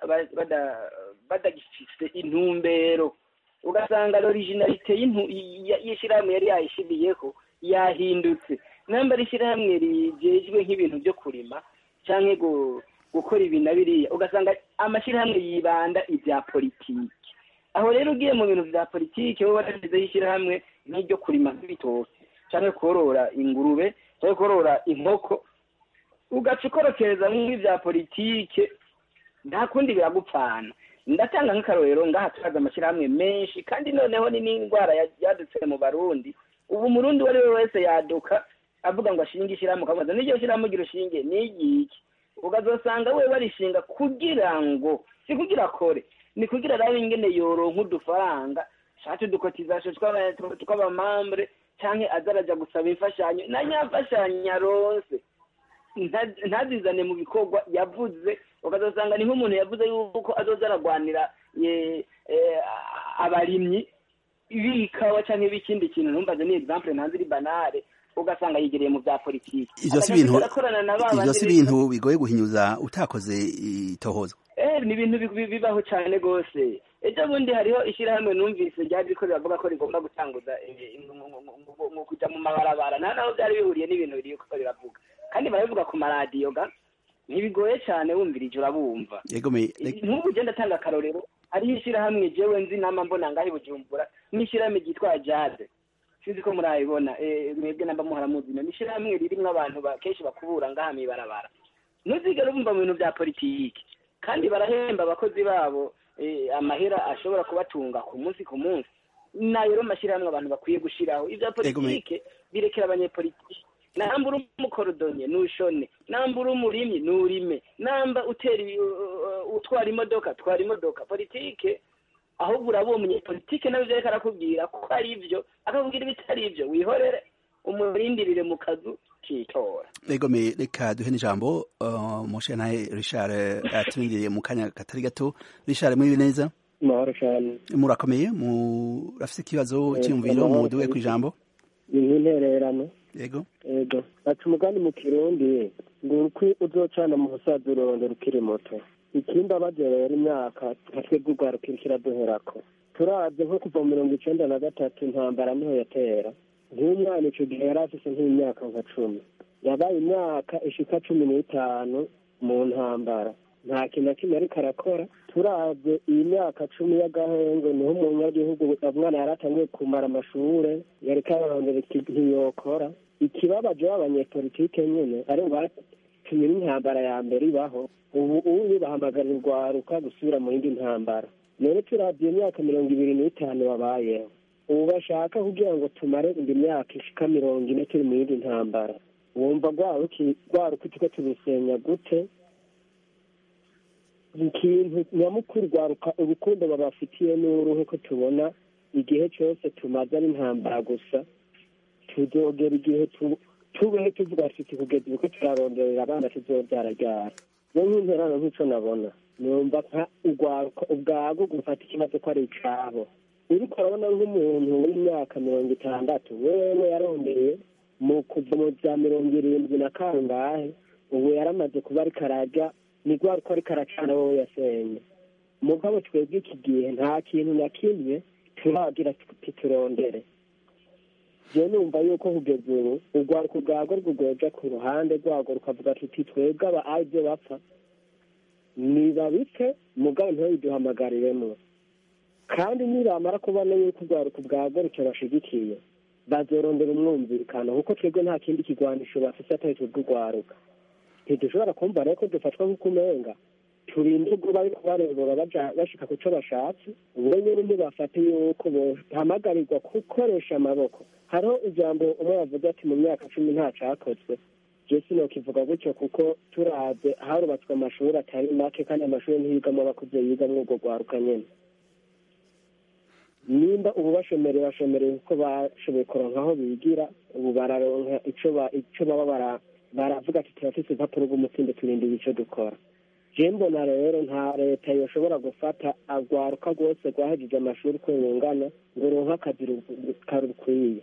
badagifise intumbero ugasanga l'originalite y'ishyirahamwe yari yayishiriyeho yahindutse namba ari ishyirahamwe rigejwe nk'ibintu byo kurima cyangwa gukora ibi na biriya ugasanga amashyirahamwe yibanda ibya politiki aho rero ugiye mu bintu bya politiki wowe warashyizeho ishyirahamwe nk'iryo kurima nk'ibitoki cyangwa korora ingurube cyangwa korora inkoko ugaca ukorokereza nk'ibya politiki nta kundi biragupfana ndatanga nk'akarorero ngaha turaza amashyirahamwe menshi kandi noneho ni n'indwara yadutse mu barundi ubu umurundi uwo ari we wese yaduka avuga ngo ashinge ishyirahamwe ukamubaza n'iryo shyirahamwe ugira ushinge ni igiki ukazasanga we barishinga kugira ngo si kugira akore ni kugira arabe ingene yoronka udufaranga shati udukotizasho tw'abamambure cyangwa azaraja gusaba imfashanyo na nyamfashanyo aronse ntazizane mu bikorwa yavuze ukazasanga ni nk'umuntu yavuze yuko azoza aragwanira abarimyi b'ikawa cyangwa b'ikindi kintu ntumbaze ni example ntanze iri banale ugasanga yigereye mu bya politiki ivyo si ibintu ivyo si ibintu bigoye guhinyuza utakoze itohoza eh ni ibintu bibaho cyane gose ejo bundi hariho ishyirahamwe numvise ryari riko riravuga ko rigomba gutanguza mu kuja mu mabarabara nta naho byari bihuriye n'ibintu biri ko biravuga kandi barabivuga ku maradiyo ga ntibigoye cyane wumvirije urabumva nk'ubu ugenda atanga akarorero hariho ishyirahamwe jewe nzi nama mbona ngaho i bujumbura n'ishyirahamwe ryitwa jade sinzi ko murayibona mwebwe namba muharamuzi ni ishyirahamwe ririmwo abantu kenshi bakubura ngaha mw'ibarabara ntuzigere bumva mu bintu bya politiki kandi barahemba abakozi babo amahera ashobora kubatunga ku munsi ku munsi nayo rero mashyirahamwe abantu bakwiye gushiraho ibya politike birekera abanyepolitiki namba uri umukorodonye nushone namba uri umurimyi nurime namba utera utwara imodoka twara imodoka politike ahubwo uraba umunyepolitike nawe ivyo ariko arakubwira ko ari ivyo akakubwira ibitari ivyo wihorere umurindirire mu kazu kitora egome reka duhe n'ijambo mushe naye richard aturindiriye mu kanya katari gato richard muri neza mahoro cyane murakomeye murafise ikibazo cyiyumviro muduwe ku ijambo ni nk'intererano yego yego ati umugani mu kirundi ngo urukwi uzocana mu busaza ururondera ukiri muto ikindi abagerera imyaka nka twebwe urwaruka kiraduherako turabye nko kuva mu mirongo icenda na gatatu intambara niho yatera nk'umwana ico gihe yari afise nk'imyaka nka cumi yabaye imyaka ishika cumi n'itanu mu ntambara nta kintu na kimwe ariko arakora turabye iyi myaka cumi y'agahenge niho umunyagihugu umwana yari atangiye kumara amashure yariko ararondera ntiyokora ikibabaje b'abanyepolitike nyene ari batumye n'intambara ya mbere ibaho ubu ubu bahamagarira urwaruka gusubira mu yindi ntambara rero turabye imyaka mirongo ibiri n'itanu babayeho ubu bashaka kugira ngo tumare indi myaka ishika mirongo ine turi mu yindi ntambara wumva rwaruka turiko turusenya gute ikintu nyamukuru rwaruka urukundo babafitiye n'uruhe ko tubona igihe cyose tumaze ari intambara gusa tuzogera igihe tubeho tuvuga tuti kugeza uko turaronderera abana tuzobyara ryara rero nk'interano nk'ico nabona numva nka urwaruka ubwago gufata ikibazo ko ari icabo uriko urabona nk'umuntu w'imyaka mirongo itandatu wewe yarondeye mu kuva mu bya mirongo irindwi na kangahe ubu yaramaze kuba ariko arajya ni rwaruka ariko aracana wowe yasenye mugabo twebwe iki gihe nta kintu na kimwe turagira tuturondere je numva yuko kugeza ubu urwaruka ubwago rwugweja ku ruhande rwago rukavuga tuti twebwe aba aribyo bapfa nibabike mugabo ntibabiduhamagariremo kandi nibamara kubona yuko urwaruka bwagaruke bashigikiye bazorondera umwumvikano kuko twebwe nta kindi kigwanisho bafise atari twebwe urwaruka ntidushobora kumva rero ko dufatwa nk'uko umenga turinde ubwo bariko barebera baja bashika ku co bashatse ubwo nyene ntibafate yuko bohamagarirwa gukoresha amaboko hariho ijambo umwe yavuze ati mu myaka cumi nta cakozwe je sinokivuga gutyo kuko turaze harubatswe amashuri atari make kandi amashuri ntiyigamwo abakuze yigamwo urwo rwaruka nyene nimba ubu bashomereye bashomereye kuko bashoboye kuronka aho bigira ubu bararonka ico ba- ico baba bara- baravuga ati turafise impapuro rw'umutsindo turindira ico dukora je mbona rero nta leta yoshobora gufata agwaruka rwose rwahejeje amashuri uko rungana ngo ronke akazi ru- karukwiye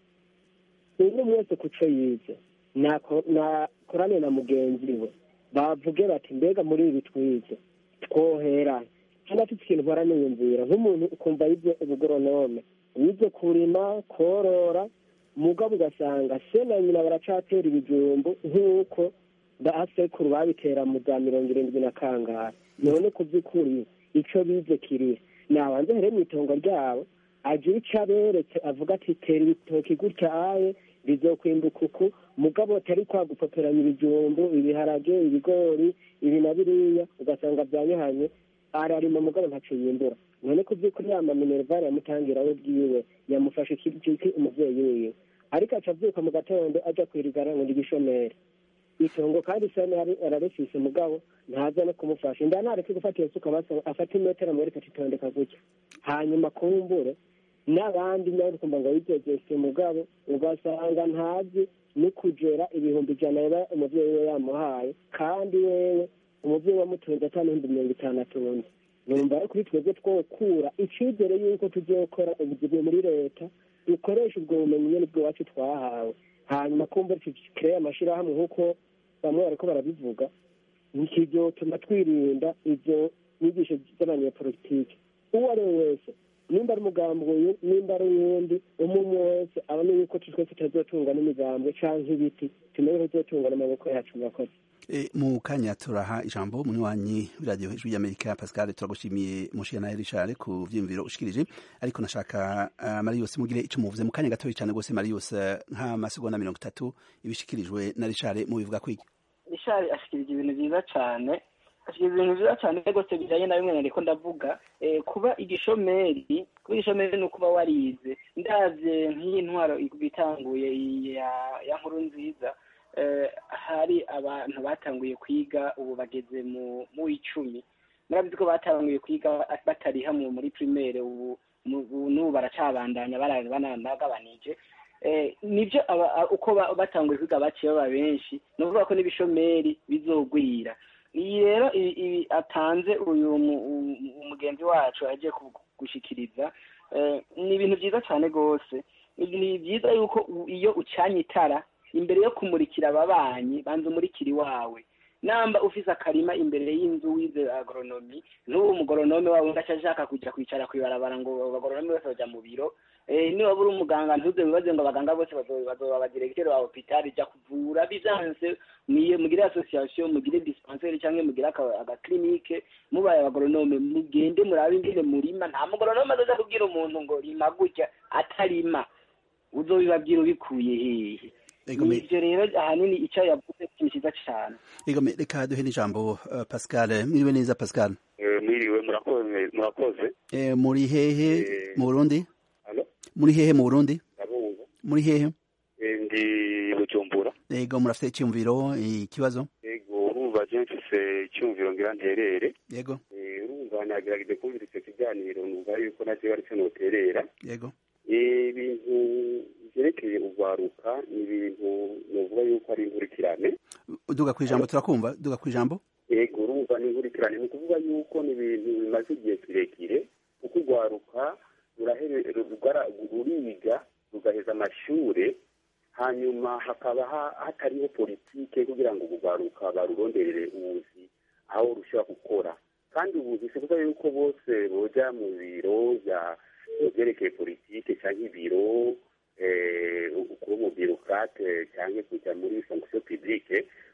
umwe wese ku co yize nako- nakorane na mugenzi we bavuge bati mbega muri ibi twize twohera kandi afite ikintu mpora niyumvira nk'umuntu ukumva yize ubugoronome yize kurima korora mugabo ugasanga se na nyina baracatera ibijumbu nk'uko basekuru babitera mu za mirongo irindwi na kangahe none ku by'ukuri ico bize kirihe nabanze here mu itongo ryabo agira ico aberetse avuga ati tera ibitoki gutya aye bizokwimbuka uku mugabo atari kwa gupoperanya ibijumbu ibiharage ibigori ibi na biriya ugasanga byanyuhanye ararima mugabo ntaco yimbura none ku by'ukuri yama minervari yamutangira we bwiwe yamufashe iki umuvyeyi wiwe ariko aca avyuka mu gatondo aja kwirigara ngo ndi gishomeri itongo kandi sani yari ararifise mugabo ntaza no kumufasha inda nareke gufata iyo suka basa afata imetero amwereka ati tondeka gutya hanyuma kumbure n'abandi nawe ukumva ngo yigegese mugabo ugasanga ntazi no kugera ibihumbi ijana yaba umuvyeyi we yamuhaye kandi wewe umuvyeyi wamutunze ata n'ibihumbi mirongo itanu atunze numva rero kuri twebwe twokura icizere yuko tuzokora ubuzimu muri leta dukoresha ubwo bumenyi nyene bw'iwacu twahawe hanyuma kumva tukereye amashirahamwe nk'uko bamwe bariko barabivuga ntikivyotuma twirinda izo nyigisho z'abanyepolitike uwo ari we wese nimba ari umugambi uyu nimba ari uyundi umwe wese abone yuko twese tutazotungwa n'imigambwe canke ibiti tumenye ko tuzotungwa n'amaboko yacu murakoze E, mu kanya turaha ijambo munywanyi w'iradiyo hejuru y'amerika pascal turagushimiye mushiyana richard ku vyiyumviro ushikirije ariko nashaka uh, marius mugire ico muvuze mu kanya gatoya cyane gose marius uh, nk'amasegonda mirongo itatu ibishikirijwe na richard mubivuga kwiki rishari ashikirije ibintu byiza cyane ashikirije ibintu byiza cyane rwose bijanye na bimwe nariko ndavuga eh, kuba igishomeri kuba igishomeri ni ukuba warize ndavye nk'iyi ntwaro bitanguye ya ya nkuru nziza eh, hari abantu batanguye kwiga ubu bageze mu mu icumi murabizi ko batanguye kwiga batari hamwe muri primaire ubu mu- ubu n'ubu baracabandanya bara- banagabanije Eh, nibyo aba- a- uko ba- batanguye kwiga baciye baba benshi ni ukuvuga ko n'ibishomeri bizogwira iyi rero i- i- atanze uyu mu- u- umugenzi wacu agiye ku- gushikiriza eh, ni ibintu byiza cyane rwose ni byiza yuko u- iyo ucanye itara imbere yo kumurikira ababanyi banza umurikira iwawe namba ufise akarima imbere y'inzu wize agronomi n'uwo umugoronome wawe ngaca ashaka kuja kwicara kwibarabara ngo abagoronome bose baja mu biro eh, niba uri umuganga ntuze wibaze ngo abaganga bose bazo- bazoba abadiregiteri ba hopitali ja kuvura bivyanse mwiye mugire association mugire dispensaire canke mugire aka- agaklinike mubaye abagoronome mugende murabe ingene murima nta mugoronome azoja kubwira umuntu ngo rima gutya atarima uzobibabwira ubikuye hehe Egome. ivyo rero ahanini ico yavuze ikintu ciza cane egome reka duhe n'ijambo uh, pascal mwiriwe neza pascal Eh, mwiriwe murakoze murakoze e, muri hehe Eh. mu burundi Alo? muri hehe mu burundi ndabumva muri hehe Eh, ndi bujumbura ego murafite icyumviro ikibazo yego urumva je mfise icyumviro ngira nterere yego Eh, urumva nagerageje kumvira icyo kiganiro numva yuko nacyo bari cyo noterera yego Eh, ibintu vyerekeye urwaruka ni ibintu novuga yuko ari inkurikirane duga ku ijambo turakumva duga ku ijambo yego urumva ni inkurikirane ni ukuvuga yuko ni ibintu bimaze igihe kirekire kuko urwaruka rurahere- rugara- ruriga rugaheza amashure hanyuma hakaba ha- hatariho politike kugira ngo urwaruka baruronderere ubuzi aho rushobora gukora kandi ubuzi si kuvuga yuko bose boja mu biro bya byerekeye politike cyangwa ibiro eh, kuba umubirokrate cyangwa kujya muri fonction publique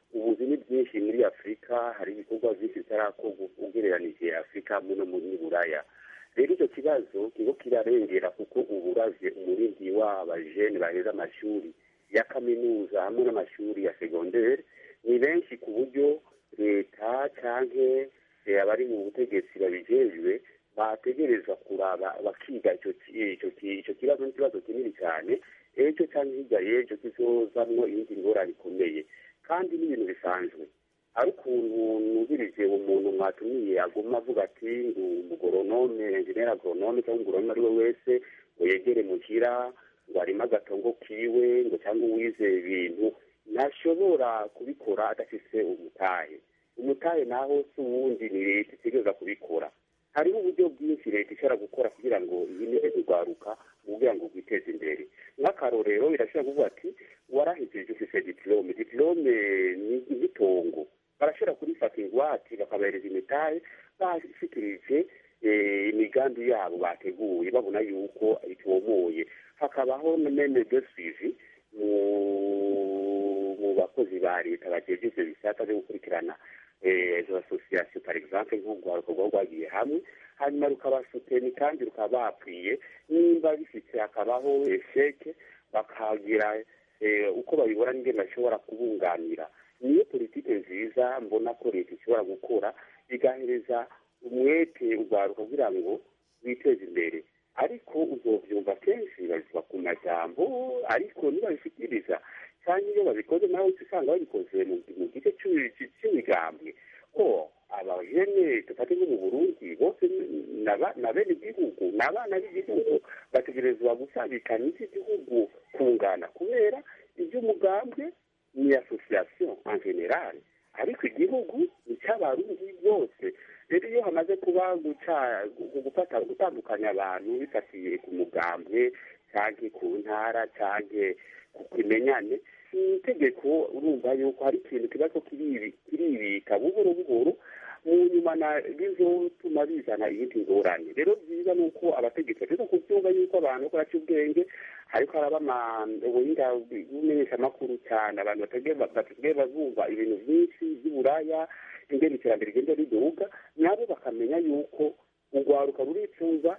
ubuzi ni bwinshi muri afurika hari ibikorwa byinshi bitarakorwa ugereranije afurika hamwe no muri buraya rero icyo kibazo kigo kirarengera kuko ubu uravye umurindi w'abajene baheza amashuri ya kaminuza hamwe n'amashuri ya segondere ni benshi ku buryo leta canke eh, abari mu butegetsi babijejwe bategerezwa kuraba bakiga ico ki- ico ki- ico kibazo n'ikibazo kinini cyane ejo canke hirya y'ejo kizozamwo iyindi ngorane ikomeye kandi n'ibintu bisanzwe ari ukuntu nubirije umuntu mwatumiye aguma avuga ati ngo umugoronome enjeneri agoronome cyangwa umugoronome ari we wese ngo yegere muhira ngo arimo agatongo kiwe ngo cyangwa uwize ibintu ntashobora kubikora adafise umutahe umutahe naho si uwundi ni leta itegereza kubikora hariho uburyo bwinshi leta ishobora gukora kugira ngo yineze kurwaruka kugira ngo rwiteze imbere nk'akarorero irashobora kuvuga ati warahejeje ufise diplome diplome ni nk'itongo barashobora kurifata ingwate bakabahereza imitahe bashikirije eh, imigambi yabo bateguye babona yuko itomoye hakabaho na meme de suivi mu mu bakozi ba leta bajeje ivyo bisata vyo gukurikirana eh, izo association par exemple nk'urwaruko rwaba rwagiye hamwe hanyuma rukabasuteni kandi rukaba bapwiye nimba bifite hakabaho esheke bakagira eh, uko babibona n'ingene bashobora kubunganira niyo politike nziza mbona ko leta ishobora gukora igahereza umwete urwaruka kugira ngo witeze imbere ariko uzovyumva kenshi babivuga ku majambo ariko nibabishikiriza cyangwa iyo babikoze nawe uca usanga babikoze mu mu gice c'imi- c'imigambwe ko abajene dufate nko mu burundi bose ni- naba- na bene igihugu ni abana b'igihugu bategerezwa gusabikanya iby'igihugu kungana kubera iby'umugambwe ni association en general ariko igihugu ni cy'abarundi bose rero iyo hamaze kuba guca gu- gufata gutandukanya abantu bifatiye ku mugambwe canke ku ntara canke ku kimenyane ni itegeko urumva yuko hari ikintu kiba ko kiribi- kiribika buhoro buhoro mu nyuma na bizotuma bizana iyindi ngorane rero byiza ni uko abategetsi bageza kubyumva yuko abantu ko baca ubwenge ariko haraba ama- ubuhinga bw'umenyeshamakuru cyane abantu basigaye bazumva ibintu byinshi by'uburaya ingene iterambere rigenda riduga nabo bakamenya yuko urwaruka ruricuza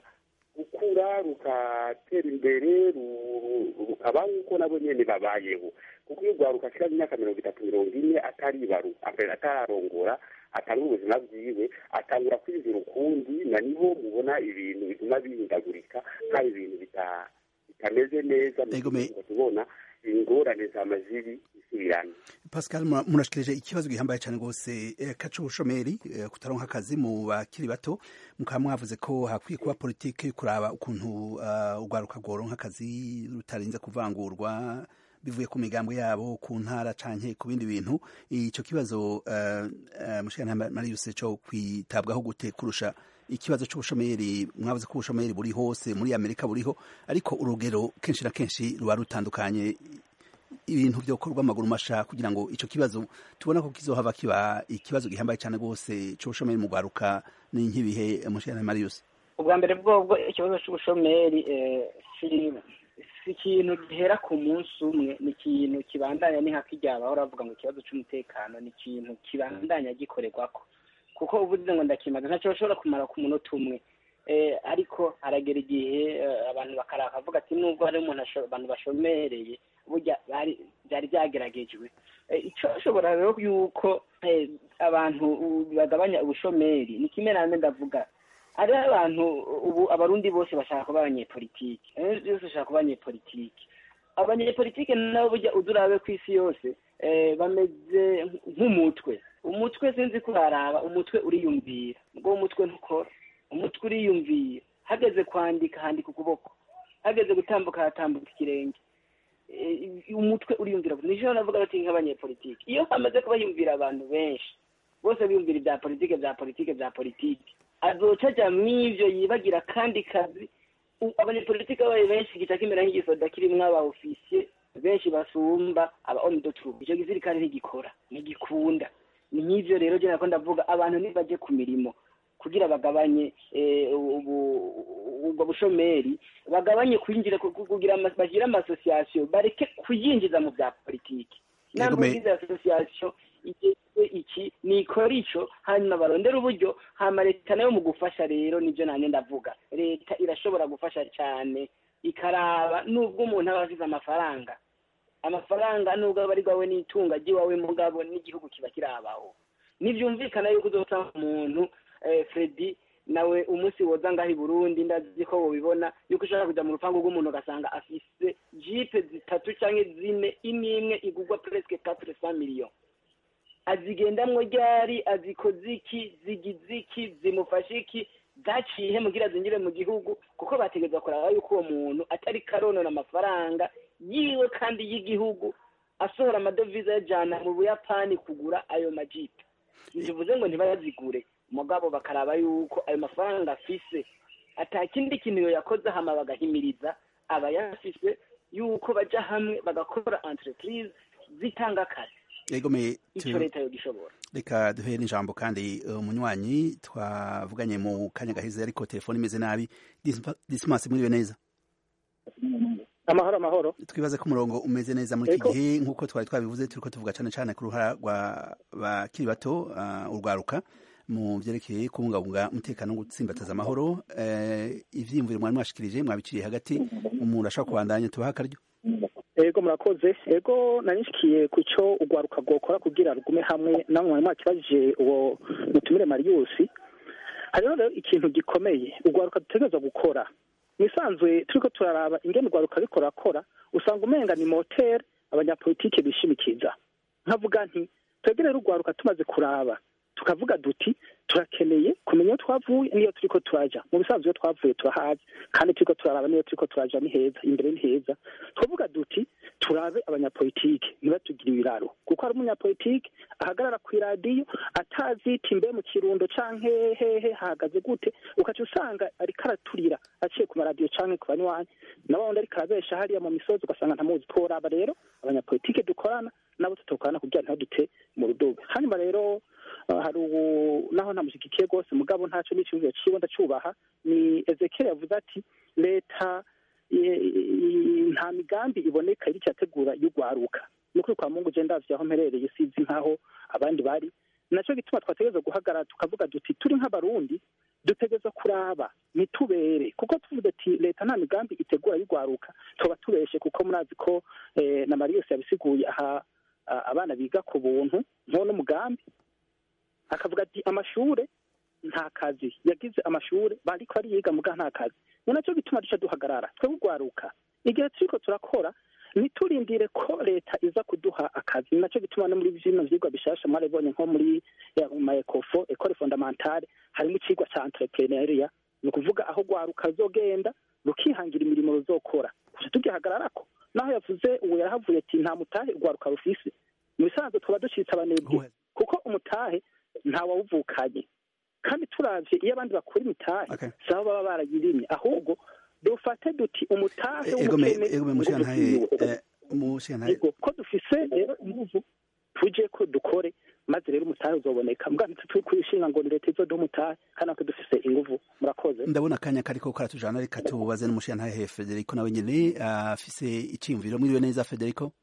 gukura rugatera imbere ru- rukaba nk'uko nabo nyene babayeho kuko iyo urwaruka ashira imyaka mirongo itatu mirongo ine ataribaru atararongora atanga ubuzima bwiwe atangura kwizera ukundi na niho mubona ibintu bituma bihindagurika kandi ibintu bita- bitameze neza mu Ego me- gihugu tubona ingorane z'amaziri isubirana Pascal mura- murashikirije ikibazo gihambaye cyane rwose eh, kacu ubushomeri eh, kutaronka akazi mu bakiri bato mukaba mwavuze ko hakwiye kuba politike yo kuraba ukuntu uh, urwaruka rworonka akazi rutarinze kuvangurwa bivuye ku migambo yabo ku ntara canke ku bindi bintu ico kibazo uh, uh, mushikana Marius cyo kwitabwaho gute kurusha ikibazo c'ubushomeri mwavuze ko ubushomeri buri hose muri Amerika buriho ariko urugero kenshi na kenshi ruba rutandukanye ibintu byokorwa amaguru masha kugira ngo ico kibazo tubona ko kizohava kiba ikibazo gihambaye cyane rwose c'ubushomeri mu rwaruka ni nk'ibihe mushikana Marius ubwa mbere bwobwo ikibazo cy'ubushomeri eh, si si ikintu gihera ku munsi umwe ni ikintu kibandanya ni nka kirya bahora bavuga ngo ikibazo cy'umutekano ni ikintu kibandanya gikorerwako kuko uvuze ngo ndakimaze ntacyo bashobora kumara ku munota umwe eh, ariko haragera igihe eh, abantu bakaraka bavuga ati nubwo hari umuntu asho- abantu bashomereye burya bari byari byageragejwe Eh, icyo ashobora rero yuko eh, abantu uh, bagabanya ubushomeri ni kimwe name ndavuga hariho abantu ubu abarundi bose bashaka kuba abanyepolitike abantu bose bashaka kuba abanyepolitike abanyepolitike nabo burya udurabe ku isi yose eh, bameze nk'umutwe umutwe sinzi kuraraba umutwe uriyumvira ubwo umutwe ntukora umutwe uriyumvira hageze kwandika handika ukuboko hageze gutambuka hatambuka ikirenge Eh, umutwe uriyumvira nijo navuga bati nk'abanyepolitike iyo hamaze kuba yumvira abantu benshi bose biyumvira ibya politike bya politike bya politike azoca aja mw'ivyo yibagira kandi kazi U- abanyepolitike babaye benshi gica kimera nk'igisoda kirimwo aba ofisiye benshi basumba aba homme de troupe ico gisirikare ntigikora ntigikunda ni nk'ivyo rero je nako ndavuga abantu nibaje ku mirimo kugira bagabanye eh, ubu- ubwo bushomeri bagabanye kwinjira ku- ku- kugira ama- bagire amasosiyasiyo bareke kuyinjiza mu bya politiki Yego, me- namwe association igezwe iki nikora ico hanyuma barondera uburyo hama leta nayo mu gufasha rero nivyo nanye ndavuga leta irashobora gufasha cane ikaraba nubwo umuntu aba afise amafaranga amafaranga nubwo aba ari rwawe n'itunga ry'iwawe mugabo n'igihugu kiba kirabaho ntibyumvikana yuko uzosanga umuntu eh, fredi nawe umunsi woza ngaho i burundi ndazi ko wobibona yuko ushobora kuja mu rupangu rw'umuntu ugasanga afise jipe zitatu canke zine imwe imwe igurwa presque quatre cent millions azigendamwo ryari azikoze iki zigize iki zimufashe iki zaciye mugira zinjire mu gihugu kuko bategereza kuraba yuko uwo muntu atari karonona amafaranga yiwe kandi y'igihugu asohora amadovize ayajana mu buyapani kugura ayo majipe ntibivuze ngo ntibayazigure mugabo bakaraba yuko ayo mafaranga afise ata kindi kintu yakoze hama bagahimiriza abayafise yuko baja hamwe bagakora entreprise zitanga akazi egome ico leta yogishobora reka duhere n'ijambo kandi umunywanyi twavuganye mu kanya gaheze ariko telefone imeze nabi dismas mwiriwe neza amahoro amahoro twibaze ko umurongo umeze neza muri iki Ego. gihe nk'uko twari twabivuze turiko tuvuga cane cane ku ruhara rwa bakiri bato ah, urwaruka mu vyerekeye kubungabunga umutekano no gutsimbataza amahoro eh, ivyiyumviro mwari mwashikirije mwabiciriye hagati umuntu ashobora kubandanya tubaha akaryo ego murakoze ego nanishikiye ku cyo urwaruka rwokora kugira rugume hamwe namwe mwari mwakibajije uwo mutumire mariyusi hariho rero ikintu gikomeye urwaruka dutegereza gukora mwisanzwe turiko turaraba ingene urwaruka riko rurakora usanga umenga ni moteri abanyapolitike bishimikiza nkavuga nti twebwe rero urwaruka tumaze kuraba tukavuga duti turakeneye kumenya iyo twavuye n'iyo turiko turaja mu bisanzwe iyo twavuye turahazi kandi turiko turaraba n'iyo turiko turaja ni heza imbere ni heza twavuga duti turabe abanyapolitike ntibatugire ibiraro kuko hari umunyapolitike ahagarara ku iradiyo atazita imbe mu kirundo canke hehe hahagaze gute ukaca usanga ariko araturira aciye ku maradiyo canke ku banywanyi nabo wundi ariko arabesha hariya mu misozi ugasanga ntamuzi tworaba rero abanyapolitike dukorana nabo tutokorana kugira ntadute mu rudobe hanyuma rero uh, hari ubu naho ntamushigikiye rwose mugabo ntaco n'iciyumviro ciwe ndacubaha ni ezekiel yavuze ati leta i- i- nta migambi iboneka iriko irategura y'urwaruka ni ukuri kwa mungu je ndavye aho mperereye sizi nk'aho abandi bari naco gituma twategereza guhagarara tukavuga duti turi nk'abarundi dutegereza kuraba ntitubere kuko tuvuze ati leta nta migambi itegura y'urwaruka tuba tubeshe kuko murazi ko eh, na mariyose yabisiguye aha a- abana biga ku buntu nko n'umugambi akavuga ati amashure nta kazi yagize amashure bariko ariyiga muga nta kazi ni naco gituma duca duhagarara twebwe urwaruka igihe turiko turakora ntiturindire ko leta iza kuduha akazi ni naco gituma no muri bino vyigwa bishasha mwarabibonye nko muri eh, ma ecofo ecole fondamentale harimo icigwa ca entrepreneuria ni ukuvuga aho rwaruka ruzogenda rukihangira imirimo ruzokora kuja tugihagararako naho yavuze uwo yarahavuye ati nta mutahe urwaruka rufise mu bisanzwe twaba ducitse abanebwe kuko umutahe ntawawuvukanye kandi turavye iyo abandi bakora imitahe Okay. sabo baba barayirimye ahubwo dufate duti umutahe egome w'umukene egome ngo mushigantahe dukwiwe. eh, mushigantahe Yego, ko dufise rero inguvu tuje ko dukore maze rero umutahe uzoboneka mbwa ntituri kwishinga ngo ni leta izoduha umutahe kandi natwe dufise inguvu murakoze ndabona akanya kariko karatujana reka tubaze n'umushigantahe Federico nawe nyene afise iciyumviro mwiriwe neza Federico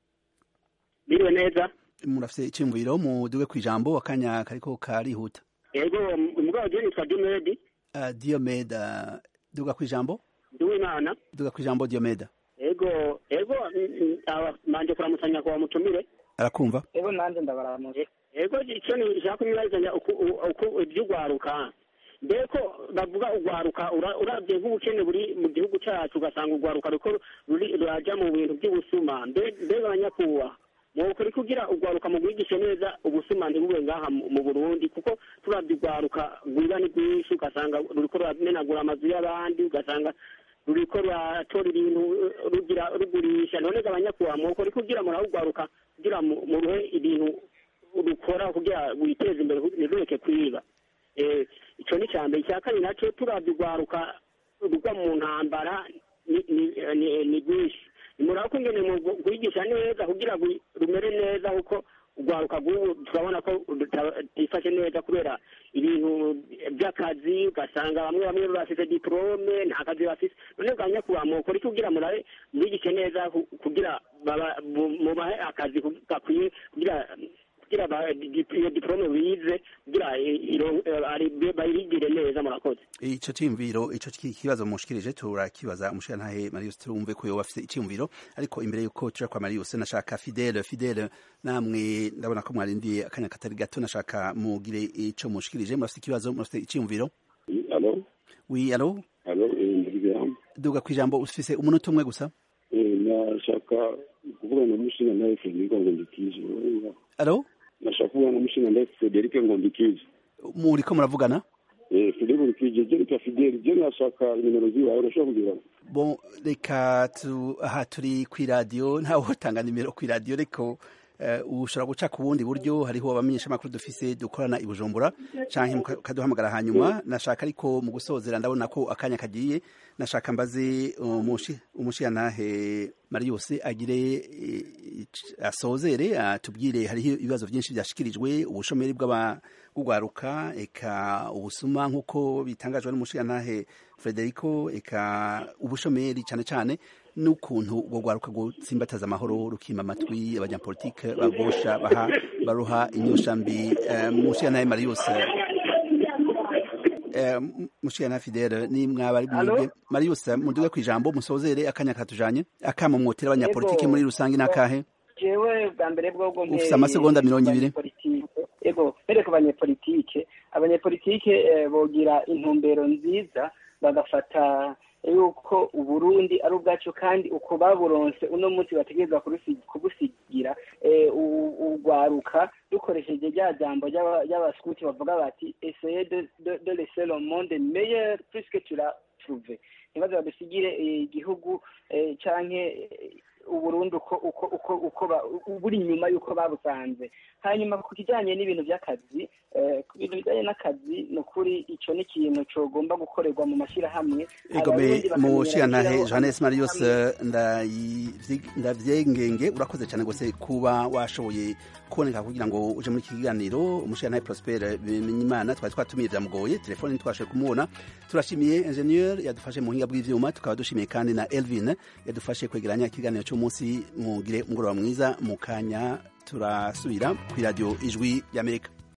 biriwe neza murafise iciyumviro muduge kwijambo akanya kariko karihuta yego umugabo je nitwa dimedi uh, Diomeda duga kwijambo ndiwimana duga kwijambo Diomeda yego yego mm, mm, aba- manje kuramutanya kwa mutumire arakumva ego nanjye ndabaramuje yego ico nishaka kumwibazanya uku uku ivy'ugwaruka mbeko bavuga ugwaruka ura- uravye nk'ubukene buri mu gihugu cacu ugasanga ugwaruka ruko ruri ruraja mu bintu vy'ubusuma mbe mbega abanyakubaha mwokuri kugira ugwaruka mu rwigishe neza ubusuma ntibube ngaha mu mu burundi kuko turavye ugwaruka rwiba ni rwinshi ugasanga ruriko ruramenagura amazu y'abandi ugasanga ruriko ruratora ibintu eh, rugira rugurisha none ga abanyakubaha mwokuri kugira murahugwaruka kugira mu- muruhe ibintu rukora kugira witeze imbere ntirureke kwiba Eh, ico ni ca mbere icya kabiri naco turavye urwaruka rugwa mu ntambara ni- ni- ni- ni rwinshi nimuraba ko ingene mu kwigisha neza kugira ngo rumere neza kuko urwaruka rw'ubu turabona ko rutifashe neza kubera ibintu by'akazi ugasanga bamwe bamwe bafise diplome nta kazi bafise none bwa nyakubahwa mukora iki kugira murabe mwigishe neza ku- kugira baba- mu- mubahe akazi ku- gakwiye kugira kugira ba- di- iyo diplome bize kugira i- iro- eh, ari- bayigire neza murakoze ico ciyumviro ico ki- kibazo mushikirije turakibaza umushirantahe Marius turumve ko yoba afise iciyumviro ariko imbere yuko tuja kwa Marius nashaka Fidele Fidele namwe ndabona ko mwarindiye akanya katari gato nashaka mugire ico mushikirije murafise ikibazo murafise iciyumviro alo oui allo alo ndabigamba duga kwijambo ufise umunota umwe gusa nashaka kuvugana n'umushinga nawe Frederic Ngondikije allo nashaka kuvugana n'umushinga nawe Frederic Ngondikije muriko muravugana eh Frederic Ngondikije je nitwa Fidel je nashaka nimero ziwawe urashobora kugira bon reka tu aha turi kwi radio ntawe utanga nimero kwi radio ariko uh, ushobora guca ku bundi buryo hariho abamenyesha amakuru dufise dukorana i Bujumbura canke mukaduhamagara hanyuma nashaka ariko mu gusozera ndabona ko akanya kagiye nashaka mbaze umushi umushiyantahe Marius agire eh, asozere atubwire hariho ibibazo byinshi byashikirijwe ubushomeri bw'abagwaruka eka ubusuma nk'uko bitangajwe n'umushiyantahe Frederico eka ubushomeri cyane cyane n'ukuntu ubwo rwaruka gutsimbataza amahoro rukima amatwi abanyapolitike bagosha baha baruha inyoshambi uh, mushiyantahe Marius uh, mushiyantahe Fidele ni mwabari mwebwe Marius muduge kwijambo musozere akanya katujanye akamo mwotera abanyapolitike muri rusange nakahe jewe bwa mbere bwobwo ufise amasegonda mirongo ibiri ego mbere ku banyepolitike abanyepolitike eh, bogira intumbero nziza bagafata yuko uburundi ari ubwacu kandi uko baburonse uno munsi bategereza kubusigira urwaruka dukoresheje rya jambo ry'abaskuti bavuga bati esseye de laisser le monde meilleur puisque tu l'as trouvé ntibaze badusigire igihugu canke uburundi uko uko uko uko buri inyuma y'uko babusanze hanyuma ku kijyanye n'ibintu by'akazi ku bintu bijyanye n'akazi ni ukuri icyo ni ikintu cyogomba gukorerwa mu mashyirahamwe egome mu nshingantahe johannes marius ndavyengenge urakoze cyane rwose kuba washoboye kuboneka kugira ngo uje muri iki kiganiro umushingantahe prosper bimenyimana twari twatumiye byamugoye telefone ntitwashoboye kumubona turashimiye ingenieur yadufashe mu buhinga bw'ivyuma tukaba dushimiye kandi na elvin yadufashe kwegeranya ikiganiro cy'umunsi mugire umugoroba mwiza mu kanya turasubira ku iradiyo ijwi ry'amerika